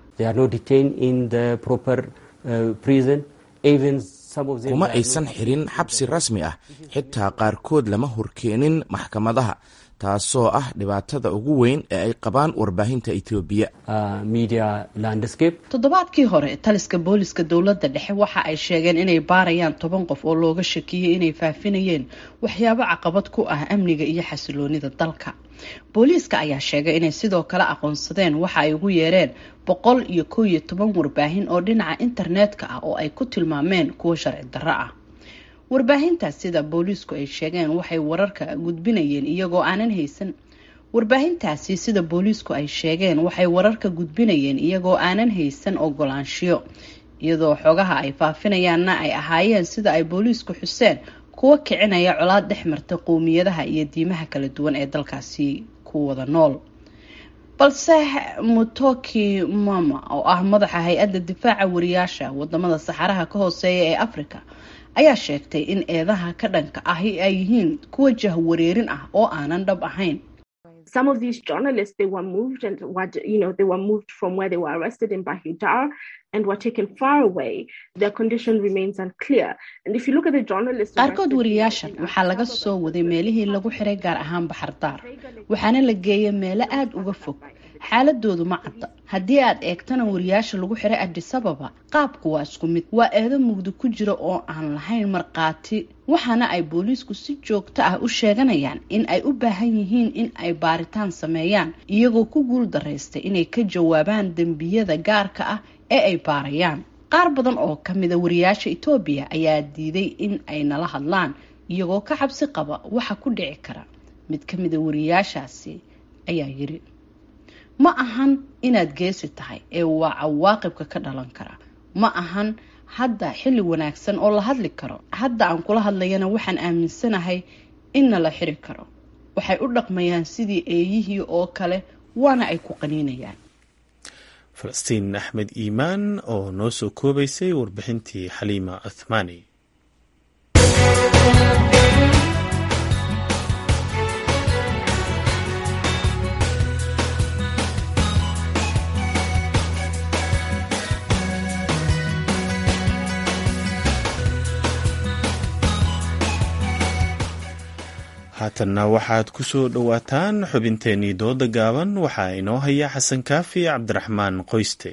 kuma aysan xirin xabsi rasmi ah xitaa qaarkood lama horkeenin maxkamadaha taasoo ah dhibaatada ugu weyn ee ay qabaan warbaahinta etoobiya toddobaadkii hore taliska booliska dowladda dhexe waxa ay sheegeen inay baarayaan toban qof oo looga shakiyey inay faafinayeen waxyaabo caqabad ku ah amniga iyo xasiloonida dalka booliiska ayaa sheegay inay sidoo kale aqoonsadeen waxa ay ugu yeereen boqol iyo kow iyo toban warbaahin oo dhinaca internetka ah oo ay ku tilmaameen kuwo sharci darro ah warbaahintaas sida booliisku ay sheegeen waxay wararka gudbinayeen iyagoo aanan haysan warbaahintaasi sida booliisku ay sheegeen waxay wararka gudbinayeen iyagoo aanan haysan ogolaanshiyo iyadoo xogaha ay faafinayaanna ay ahaayeen sida ay booliisku xuseen kuwa kicinaya colaad dhex marta qowmiyadaha iyo diimaha kala duwan ee dalkaasi ku wada nool balse mutoki mama oo ah madaxa hay-adda difaaca wariyaasha wadamada saxaraha ka hooseeya ee africa ayaa sheegtay in eedaha ka dhanka ahi ay yihiin kuwa jahwareerin ah oo aanan dhab ahayn qaarkood wariyaashan waxaa laga soo waday meelihii lagu xiray gaar ahaan baxardaar waxaana la geeyay meelo aada uga fog xaaladoodu ma cadda haddii aad eegtana wariyaasha lagu xiray adisababa qaabku waa isku mid waa eedo mugdi ku jira oo aan lahayn markhaati waxaana ay booliisku si joogto ah u sheeganayaan in ay u baahan yihiin in ay baaritaan sameeyaan iyagoo ku guul daraystay inay ka jawaabaan dembiyada gaarka ah ee ay baarayaan qaar badan oo kamida wariyaasha etoobiya ayaa diiday in ay nala hadlaan iyagoo ka cabsi qaba waxa ku dhici kara mid kamida wariyaashaasi ayaa yiri ma ahan inaad geesi tahay ee waa cawaaqibka ka dhalan kara ma ahan hadda xilli wanaagsan oo la hadli karo hadda aan kula hadlayana waxaan aaminsanahay inna la xiri karo waxay u dhaqmayaan sidii eeyihii oo kale waana ay ku qaniinayaan falastiin axmed iimaan oo noo soo koobaysay warbixintii xaliima cuthmaani haatanna waxaad ku soo dhowaataan xubinteennii dooda gaaban waxaa inoo haya xasan kaafi cabdiraxmaan qoyste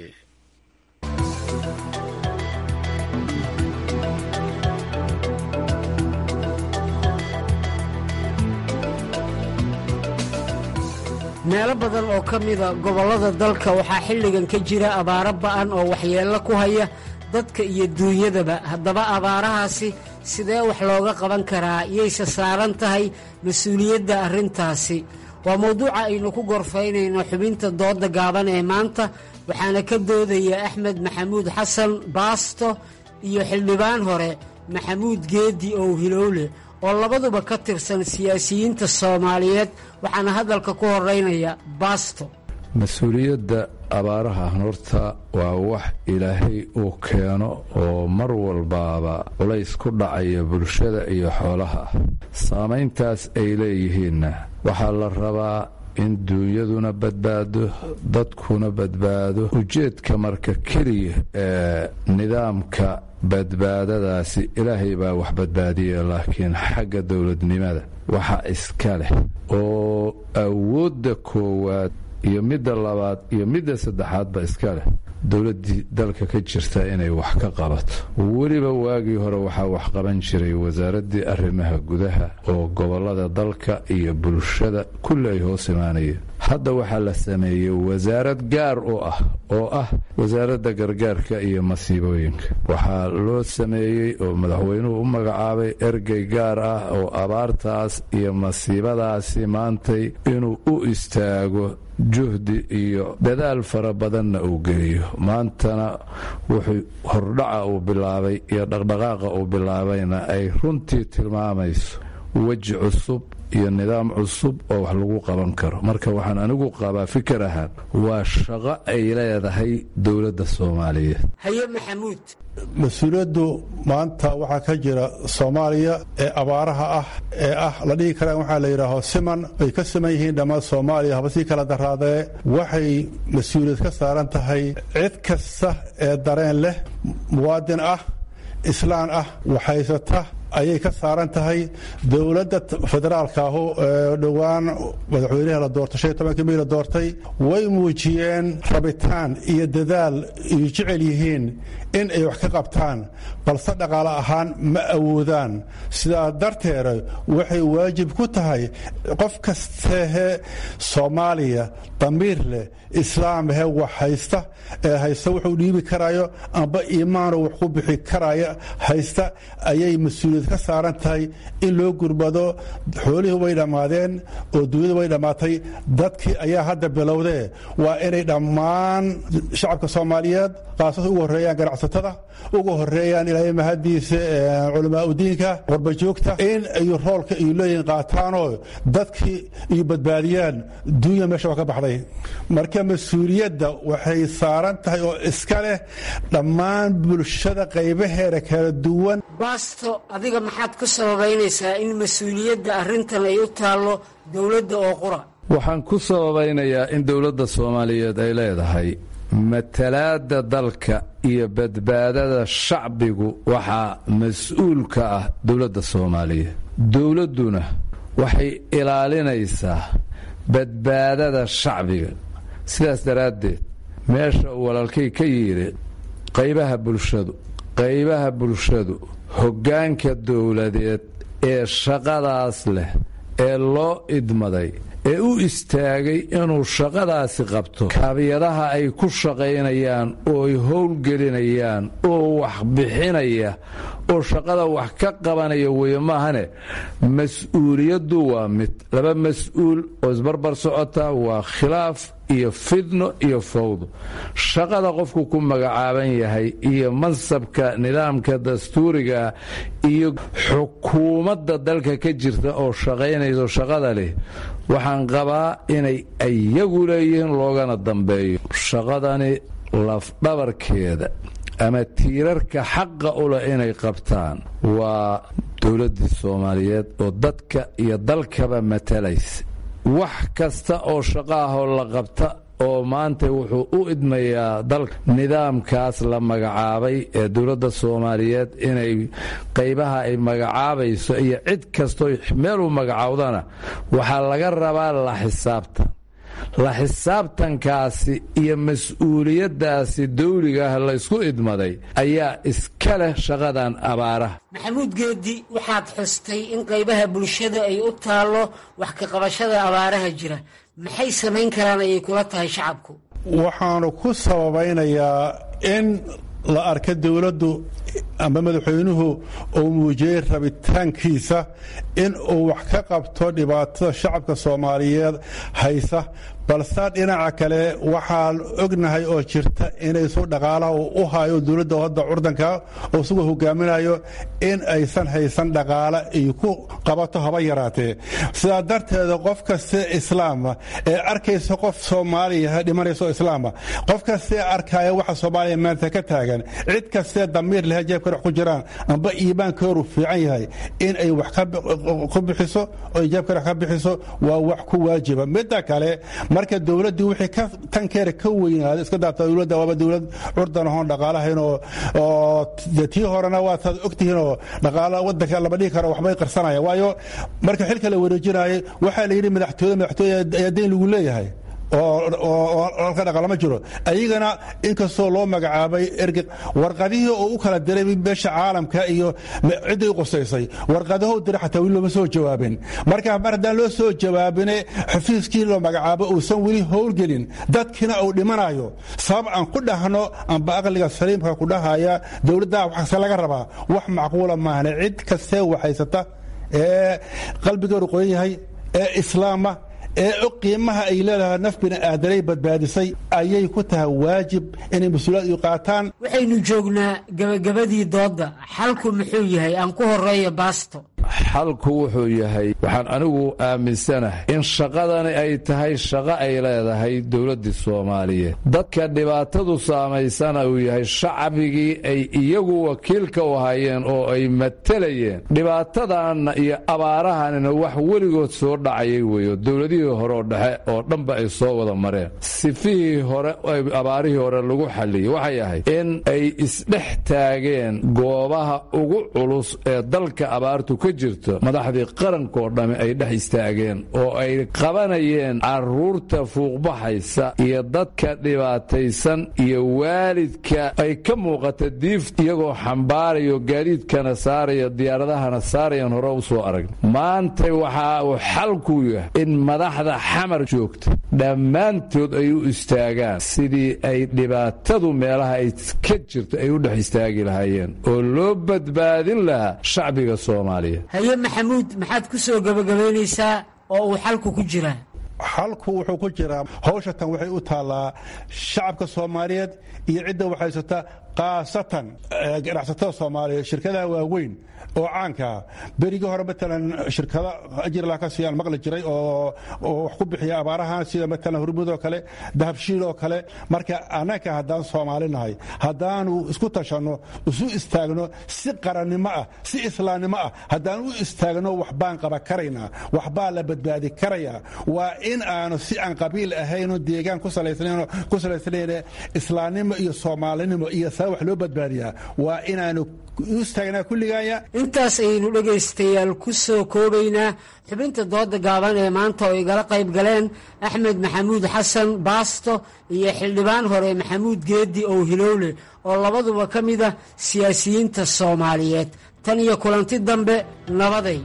meelo badan oo ka mida gobollada dalka waxaa xilligan ka jira abaaro ba'an oo waxyeello ku haya dadka iyo duunyadaba haddaba abaarahaasi sidee wax looga qaban karaa yayse saaran tahay mas-uuliyadda arrintaasi waa mawduuca aynu ku gorfaynayno xubinta dooda gaaban ee maanta waxaana ka doodaya axmed maxamuud xasan baasto iyo xildhibaan hore maxamuud geedi ow hilowle oo labaduba ka tirsan siyaasiyiinta soomaaliyeed waxaana hadalka ku horeynaya baasto mas-uuliyadda abaaraha horta waa wax ilaahay uu keeno oo mar walbaaba culays ku dhacaya bulshada iyo xoolaha saamayntaas ay leeyihiinna waxaa la rabaa in duunyaduna badbaado dadkuna badbaado ujeedka marka keliya ee nidaamka badbaadadaasi ilaahay baa wax badbaadiya laakiin xagga dowladnimada waxa iska leh oo awoodda koowaad iyo midda labaad iyo midda saddexaadba iska leh dowladdii dalka ka jirta inay wax ka qabato weliba waagii hore waxaa wax qaban jiray wasaaraddii arrimaha gudaha oo gobollada dalka iyo bulshada kulli ay hoos imaanayeen hadda waxaa la sameeyey wasaarad gaar u ah oo ah wasaaradda gargaarka iyo masiibooyinka waxaa loo sameeyey oo madaxweynuhu u magacaabay ergey gaar ah oo abaartaas iyo masiibadaasi maantay inuu u istaago juhdi iyo dadaal fara badanna uu geliyo maantana wuxuu hordhaca uu bilaabay iyo dhaqdhaqaaqa uu bilaabayna ay runtii tilmaamayso weji cusub iyo nidaam cusub oo wax lagu qaban karo marka waxaan anigu qabaa fikir ahaan waa shaqo ay leedahay dowladda soomaaliyeed haye maxamuud mas-uuliyaddu maanta waxaa ka jira soomaaliya ee abaaraha ah ee ah la dhihi karaan waxaa la yidhaaho siman ay ka siman yihiin dhammaan soomaaliya haba sii kala daraadee waxay mas-uuliyad ka saaran tahay cid kasta ee dareen leh muwaadin ah islaan ah waxhaysata ayay ka saaran tahay dowladda federaalka ahu ee dhowaan madaxweynaha la doortay shan iyo tobankii mii la doortay way muujiyeen rabitaan iyo dadaal iyo jecel yihiin in ay wax ka qabtaan balse dhaqaale ahaan ma awoodaan sidaa darteeda waxay waajib ku tahay qof kastehe soomaaliya damiir leh islaamhe wax haysta ee haysta wuxuu dhiibi karayo amba iimaano wax ku bixi karaya haysta ayay mas-uuliyad ka saaran tahay in loo gurbado xoolihii way dhammaadeen oo duunyada way dhammaatay dadkii ayaa hadda bilowdee waa inay dhammaan shacabka soomaaliyeed qaasada ugu horreeyaan ganacsatada ugu horeeyaan ilaahay mahadiisa culamaa udiinka qorbajoogta in ay roolka iyo leeyihin qaataanoo dadkii iyo badbaadiyaan duunya meesha waa ka baxday marka mas-uuliyadda waxay saaran tahay oo iska leh dhammaan bulshada qaybaheeda kala duwan baasto adiga maxaad ku sababaynaysaa in mas-uuliyadda arrintan ay u taallo dowladda oo qura waxaan ku sababaynayaa in dowladda soomaaliyeed ay leedahay matalaadda dalka iyo badbaadada shacbigu waxaa mas-uul ka ah dowladda soomaaliyeed dowladduna waxay ilaalinaysaa badbaadada shacbiga sidaas daraaddeed meesha uu walaalkay ka yidhi qaybaha bulshadu qaybaha bulshadu hoggaanka dowladeed ee shaqadaas leh ee loo idmaday ee u istaagay inuu shaqadaasi qabto kaabiyadaha ay ku shaqaynayaan oo ay howlgelinayaan oo wax bixinaya oo shaqada wax ka qabanaya weeye maahane mas-uuliyaddu waa mid laba mas-uul oo isbarbar socota waa khilaaf iyo fidno iyo fawdo shaqada qofku ku magacaaban yahay iyo mansabka nidaamka dastuuriga iyo xukuumadda dalka ka jirta oo shaqaynayso shaqada leh waxaan qabaa inay iyagu leeyihiin loogana dambeeyo shaqadani lafdhabarkeeda ama tiirarka xaqa u leh inay qabtaan waa dowladdii soomaaliyeed oo dadka iyo dalkaba matalaysa wax kasta oo shaqo ahoo la qabta oo maanta wuxuu u idmayaa dalka nidaamkaas la magacaabay ee dowladda soomaaliyeed inay qaybaha ay magacaabayso iyo cid kastoo meeluu magacaawdana waxaa laga rabaa la xisaabtan la xisaabtankaasi iyo mas-uuliyaddaasi dawligaah laysku idmaday ayaa iska leh shaqadan abaaraha maxamuud geedi waxaad xustay in qaybaha bulshada ay u taallo wax ka qabashada abaaraha jira maxay samayn karaan ayay kula tahay shacabku waxaanu ku sababaynayaa in la arka dowladdu ama madaxweynuhu uu muujiyey rabitaankiisa in uu wax ka qabto dhibaatada shacabka soomaaliyeed haysa balse dhinaca kale waxaan ognahay oo jirta inaysu dhaqaalaha uu u hayo dowladda hadda curdanka oo isagoo hogaaminayo in aysan haysan dhaqaale ay ku qabato haba yaraatee sidaa darteeda qof kaste islaama ee arkaysa qof soomaaliya dhimanayso islaama qof kastee arkaya waxa soomaaliya maanta ka taagan cid kastee damiir leh jeebka dhex ku jiraan amba iimaankooru fiican yahay in ay wax ku bixiso oo jeebka dhex ka bixiso waa wax ku waajiba midda kale marka dowladdii wixii tankeera ka weynaaday iska daata dowladda waaba dowlad curdan ahoon dhaqaalahayn oo tii horena waataad ogtihiin oo dhaqaala wadanka lama dhihi karo waxbay qarsanaya waayo marka xilka la wareejinayay waxaa la yidhi madaxtooyada madaxtooya ayaa dayn lagu leeyahay oo halka dhaqalama jiro ayagana inkastoo loo magacaabay erge warqadihii oo u kala diray meesha caalamka iyo cidday u qosaysay warqadaho diray xataa weli looma soo jawaabin marka mar haddaan loo soo jawaabine xafiiskii loo magacaabo uusan weli howlgelin dadkiina uu dhimanayo sabab aan ku dhahno amba aqliga saliimka ku dhahaya dowladda waxase laga rabaa wax macquula maahane cid kastee waxhaysata ee qalbigeedu qoyan yahay ee islaama ee qiimaha ay leedahay naf bini aadanay badbaadisay ayay ku tahay waajib inay mas-uuliyad u qaataan waxaynu joognaa gabagabadii doodda xalku muxuu yahay aan ku horeeya baasto xalku wuxuu yahay waxaan anigu aaminsanahay in shaqadani ay tahay shaqo ay leedahay dowladdii soomaaliyeed dadka dhibaatadu saamaysana uu yahay shacbigii ay iyagu wakiilka u hayeen oo ay matelayeen dhibaatadanna iyo abaarahanina wax weligood soo dhacayay weeyo dowladihii hore oo dhexe oo dhanba ay soo wada mareen sifihii hore abaarihii hore lagu xalliyey waxay ahayd in ay isdhex taageen goobaha ugu culus ee dalka abaartu ka jirto madaxdii qarankoo dhamme ay dhex istaageen oo ay qabanayeen carruurta fuuqbaxaysa iyo dadka dhibaataysan iyo waalidka ay ka muuqata diif iyagoo xambaarayo gaadiidkana saaraya diyaaradahana saarayan hore u soo arag maanta waxa uu xalku yahay in madaxda xamar joogta dhammaantood ay u istaagaan sidii ay dhibaatadu meelaha ay ka jirto ay u dhex istaagi lahaayeen oo loo badbaadin lahaa shacbiga soomaaliya haye maxamuud maxaad ku soo gebagabaynaysaa oo uu xalku ku jiraa xalku wuxuu ku jiraa hawsha tan waxay u taallaa shacabka soomaaliyeed iyo cidda waxhaysata khaasatan ganacsatada soomaaliyeed shirkadaha waaweyn oo caankaa berigii hore matalan shirkado ajirla ka siiyaan maqli jiray oo wax ku bixiya abaarahan sida matalan hurmud oo kale dahabshiil oo kale marka annaka haddaan soomaali nahay haddaanu isku tashanno isu istaagno si qarannimo ah si islaamnimo ah haddaan u istaagno waxbaan qaba karaynaa waxbaa la badbaadi karayaa waa in aanu si aan qabiil ahayno deegaan ku salaysnayn islaamnimo iyo soomaalinimo iyo saa wax loo badbaadiyaa waa inaanu u istaagnaa kulligaaya intaas ayaynu dhegaystayaal ku soo koobaynaa xubinta dooda gaaban ee maanta oo igala qayb galeen axmed maxamuud xasan baasto iyo xildhibaan hore maxamuud geedi ow hilowle oo labaduba ka mid ah siyaasiyiinta soomaaliyeed tan iyo kulanti dambe nabaday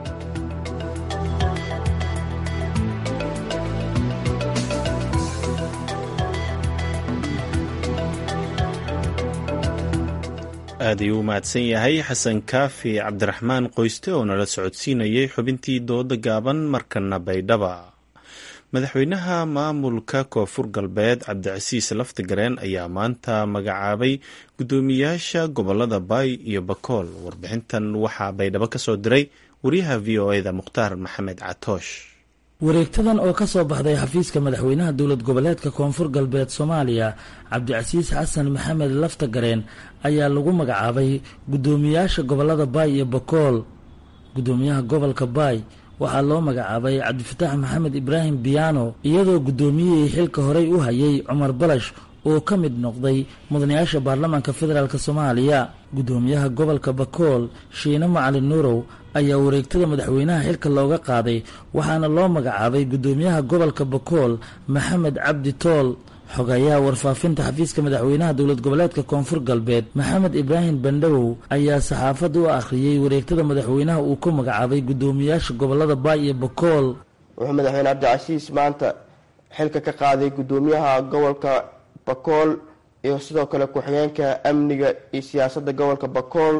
aad ayuu u mahadsan yahay xasan kaafi cabdiraxmaan qoyste oo nala socodsiinayay xubintii dooda gaaban markana baydhaba madaxweynaha maamulka koonfur galbeed cabdicasiis laftigareen ayaa maanta magacaabay guddoomiyaasha gobolada baay iyo bakool warbixintan waxaa baydhabo ka soo diray wariyaha v o eda mukhtaar maxamed catoosh wareegtadan oo ka soo baxday xafiiska madaxweynaha dowlad goboleedka koonfur galbeed soomaaliya cabdicasiis xasan maxamed laftagareen ayaa lagu magacaabay guddoomiyaasha gobolada baay iyo bakool guddoomiyaha gobolka baay waxaa loo magacaabay cabdifataax maxamed ibraahim biyaano iyadoo guddoomiyihii xilka horey u hayay cumar balash oo ka mid noqday mudanayaasha baarlamaanka federaalk soomaaliya guddoomiyaha gobolka bakool shiine macalin nuurow ayaa wareegtada madaxweynaha xilka looga qaaday waxaana loo magacaabay guddoomiyaha gobolka bakool maxamed cabdi tool xogayaha warfaafinta xafiiska madaxweynaha dowlad goboleedka koonfur galbeed maxamed ibraahim bandhawow ayaa saxaafadda u akhriyey wareegtada madaxweynaha uu ku magacaabay guddoomiyaasha gobolada baay iyo bakool wuxuu madaxweyne cabdicasiis maanta xilka ka qaaday guddoomiyaha gobolka bakool iyo sidoo kale ku-xigeenka amniga iyo siyaasadda gobolka bakool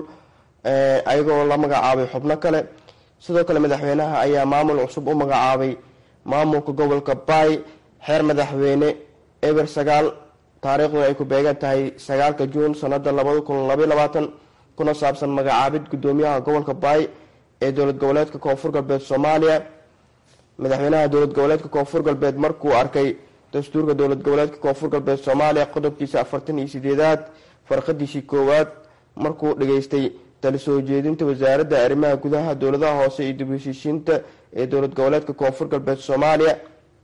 ayagoo la magacaabay xubno kale sidoo kale madaxweynaha ayaa maamul cusub u magacaabay maamulka gobolka baay xeer madaxweyne eber sagaal taariikhduna ay ku beegan tahay sagaalka juun sanada labada kun labaiy labaatan kuna saabsan magacaabid guddoomiyaha gobolka baay ee dowlad goboleedka koonfur galbeed soomaaliya madaxweynaha dowlad goboleedka koonfur galbeed markuu arkay dastuurka dowlad goboleedka koonfur galbeed soomaaliya qodobkiisa afartan iyo sideedaad farqadiisii koowaad markuu dhageystay tali soo jeedinta wasaaradda arrimaha gudaha dowladaha hoose iyo dib heshiishiinta ee dowlad goboleedka koonfur galbeed soomaaliya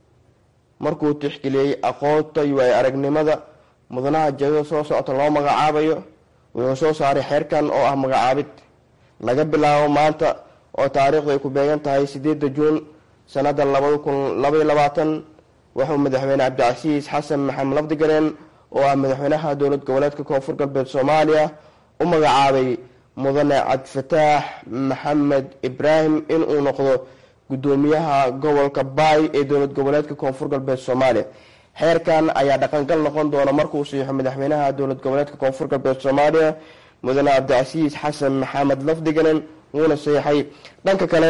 markuu tixgeliyey aqoonta iyo ay aragnimada mudanaha jadada soo socota loo magacaabayo wuxuu soo saaray xeerkan oo ah magacaabid laga bilaabo maanta oo taariikhdu ay ku beegan tahay sideeda juun sanada labada kun labaiy labaatan wuxuu madaxweyne cabdicasiis xasan maxamed lafdigareen oo ah madaxweynaha dowlad goboleedka koonfur galbeed soomaaliya u magacaabay mudane cabdifataax maxamed ibraahim inuu noqdo guddoomiyaha gobolka baay ee dowlad goboleedka koonfur galbeed soomaaliya xeerkan ayaa dhaqangal noqon doona markuu siixo madaxweynaha dowlad goboleedka koonfur galbeed soomaaliya mudane cabdicasiis xasan maxamed lafdiganen wuuna siixay dhanka kale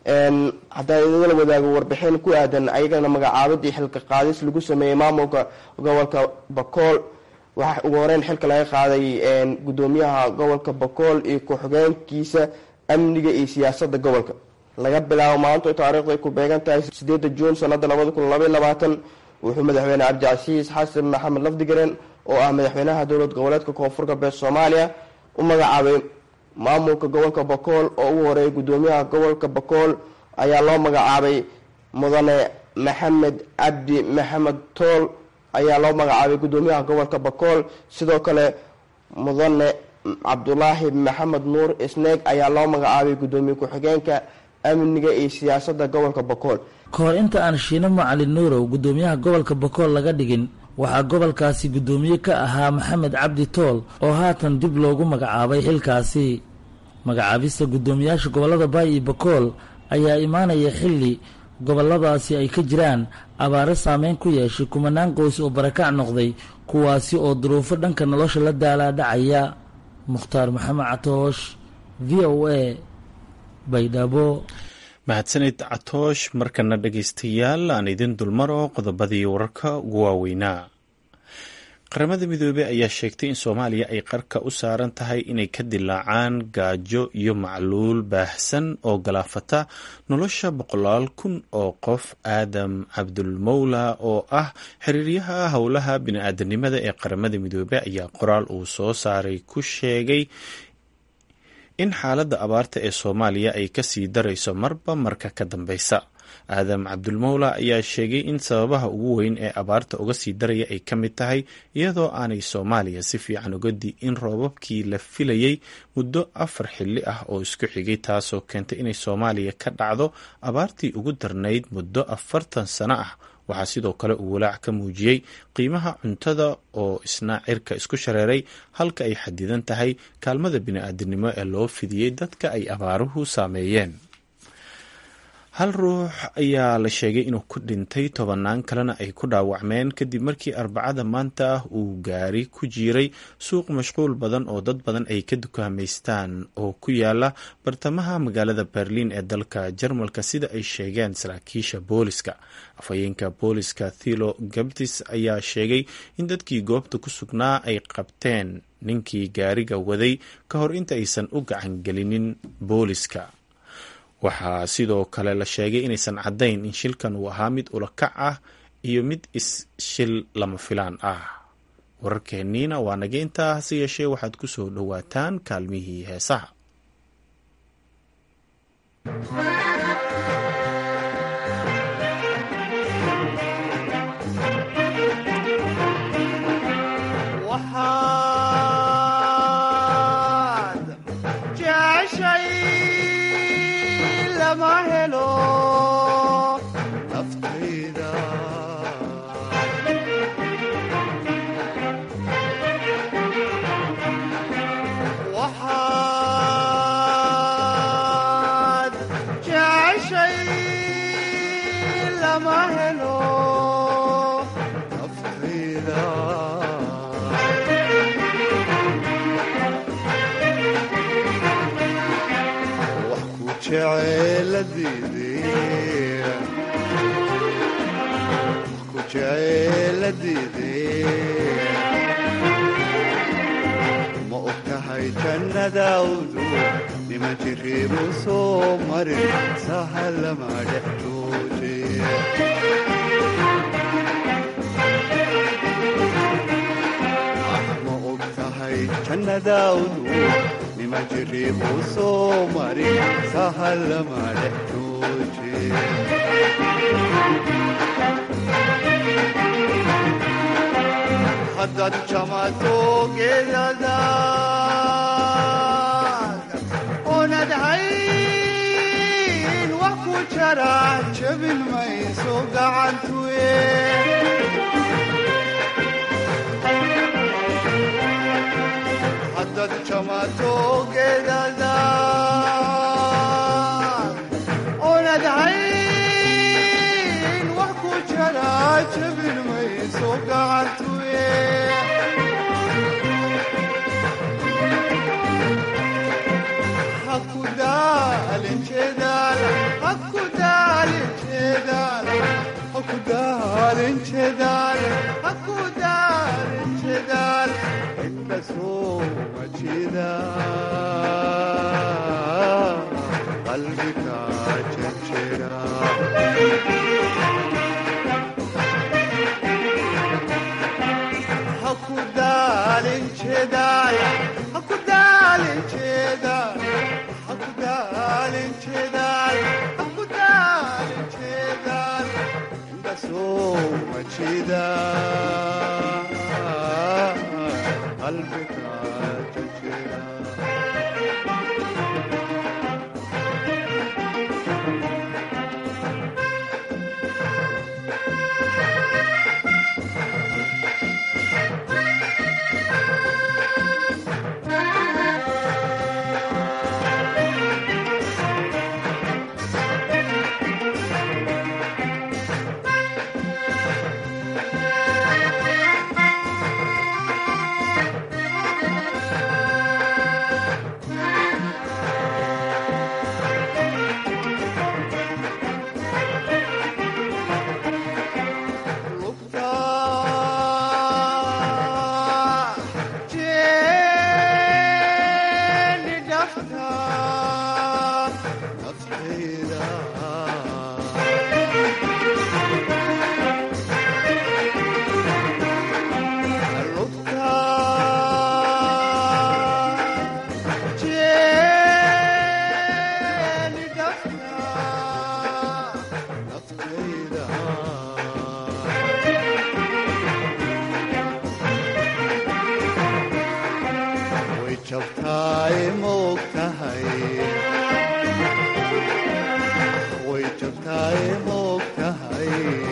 haddaan idinla wadaago warbixin ku aadan ayagana magacaabadii xilka qaadis lagu sameeyey maamulka gobolka bakool waxaa ugu horeyn xilka laga qaaday guddoomiyaha gobolka bakool iyo ku-xigeenkiisa amniga iyo siyaasada gobolka laga bilaabo maanta taariikhdu ay ku beegan tahay sideeda juun sanada labada kun labaiy labaatan wuxuu madaxweyne cabdicasiis xasan maxamed lafdigareen oo ah madaxweynaha dowlad goboleedka koonfur galbeed soomaaliya u magacaabay maamulka gobolka bakool oo ugu horeeyay guddoomiyaha gobolka bakool ayaa loo magacaabay mudane maxamed cabdi maxamed tool ayaa loo magacaabay guddoomiyaha gobolka bakool sidoo kale mudane cabdulaahi maxamed nuur isneeg ayaa loo magacaabay guddoomiye ku-xigeenka amniga iyo siyaasada gobolka bakool ka hor inta aan shiine macalin nuurow guddoomiyaha gobolka bakool laga dhigin waxaa gobolkaasi guddoomiye ka ahaa maxamed cabdi tool oo haatan dib loogu magacaabay xilkaasi magacaabista guddoomiyaasha gobolada baay iyo bakool ayaa imaanaya xilli goboladaasi ay ka jiraan abaaro saameyn ku yeeshay kumanaan qoys oo barakac noqday kuwaasi oo duruufo dhanka nolosha la daalaa dhacaya mukhtaar maxamed catoosh v o a baydhabo mahadsanid catoosh markana dhegaystayaal aan idin dulmaro qodobadii wararka ugu waaweynaa qaramada midoobey ayaa sheegtay in soomaaliya ay qarka u saaran tahay inay ka dilaacaan gaajo iyo macluul baahsan oo galaafata nolosha boqolaal kun oo qof aadam cabdulmowla oo ah xiriiryaha howlaha bini-aadanimada ee qaramada midoobey ayaa qoraal uu soo saaray ku sheegay in xaaladda abaarta ee soomaaliya ay kasii darayso marba marka ka dambeysa aadam cabdulmowla ayaa sheegay in sababaha ugu weyn ee abaarta uga sii daraya ay ka mid tahay iyadoo aanay soomaaliya si fiican uga di'in roobabkii la filayey muddo afar xilli ah oo isku xigay taasoo keentay inay soomaaliya ka dhacdo abaartii ugu darnayd muddo afartan sano ah waxaa sidoo kale uu walaac ka muujiyey qiimaha cuntada oo isna cirka isku shareeray halka ay xadidan tahay kaalmada bini-aadinimo ee loo fidiyey dadka ay abaaruhu saameeyeen hal ruux ayaa la sheegay inuu ku dhintay tobanaan kalena ay ku dhaawacmeen kadib markii arbacada maanta ah uu gaari ku jiiray suuq mashquul badan oo dad badan ay ka dukaamaystaan oo ku yaala bartamaha magaalada berliin ee dalka jarmalka sida ay sheegeen saraakiisha booliska afhayeenka booliska thilo gabtis ayaa sheegay in dadkii goobta ku sugnaa ay qabteen ninkii gaariga waday ka hor inta aysan u gacangelinin booliska waxaa sidoo kale la sheegay inaysan caddayn in shilkan uu ahaa mid ulakac ah iyo mid is-shil lama filaan ah wararkeenniina waa naga intaa hase yeeshee waxaad ku soo dhowaataan kaalmihii heesaha jeceshay lama helo naftayda waxaad jeceshay lama helo naftayda wax ku jeceeladiidee ku jeceeladiidee ma og tahay jannadaawdu nima jiriibu soo marin sahalama dhex jooje ma og tahay jannadaawdu nima jiriibu soo marin sahalama dhex jooje haddaad jamato geedadaad oonad hayn wax ku jara jabin mayso gacantuye haddaad jamato geedadaad oonad hayn wax ku jara jabin mayso gacantuye hakudaalin jeedaal hakudaalin jeedaal hakudaalin jeedaal hakudaalin jeedaal inta soo majida qalbiga jejera hakudaalin jeedaal hakudaalin jeedaal hakudaalin jeedaal hakudaalin jeedaal inta soo majida qalbiga jejera way jabtaay moog tahay way jabtaay moog tahay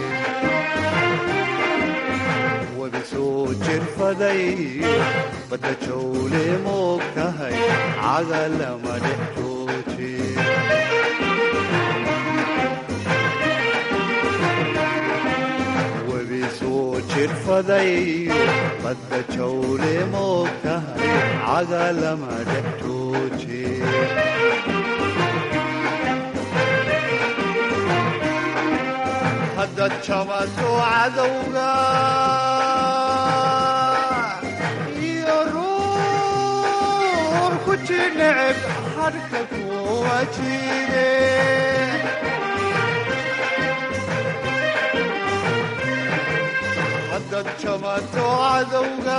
wada soo jirfaday badda jawle moog tahay cagalama dhex jooje webi soo jirfaday badda jawle moog tahay cagalama dhex jooje haddaad jamato cadowga iyo ruur ku jineceb hadhka kuwa jire haddaad jamato cadowga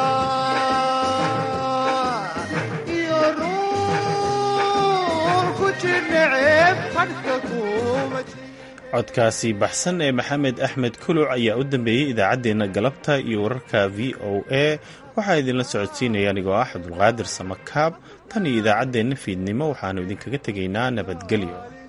iyo ruur ku jineceb hadhka kuwa jire codkaasi baxsan ee maxamed axmed kuluc ayaa u dambeeyey idaacaddeenna galabta iyo wararka v o a waxaa idinla socodsiinaya anigoo ah cabdulqaadir samakaab tan iyo idaacaddeenna fiidnimo waxaannu idinkaga tegaynaa nabadgelyo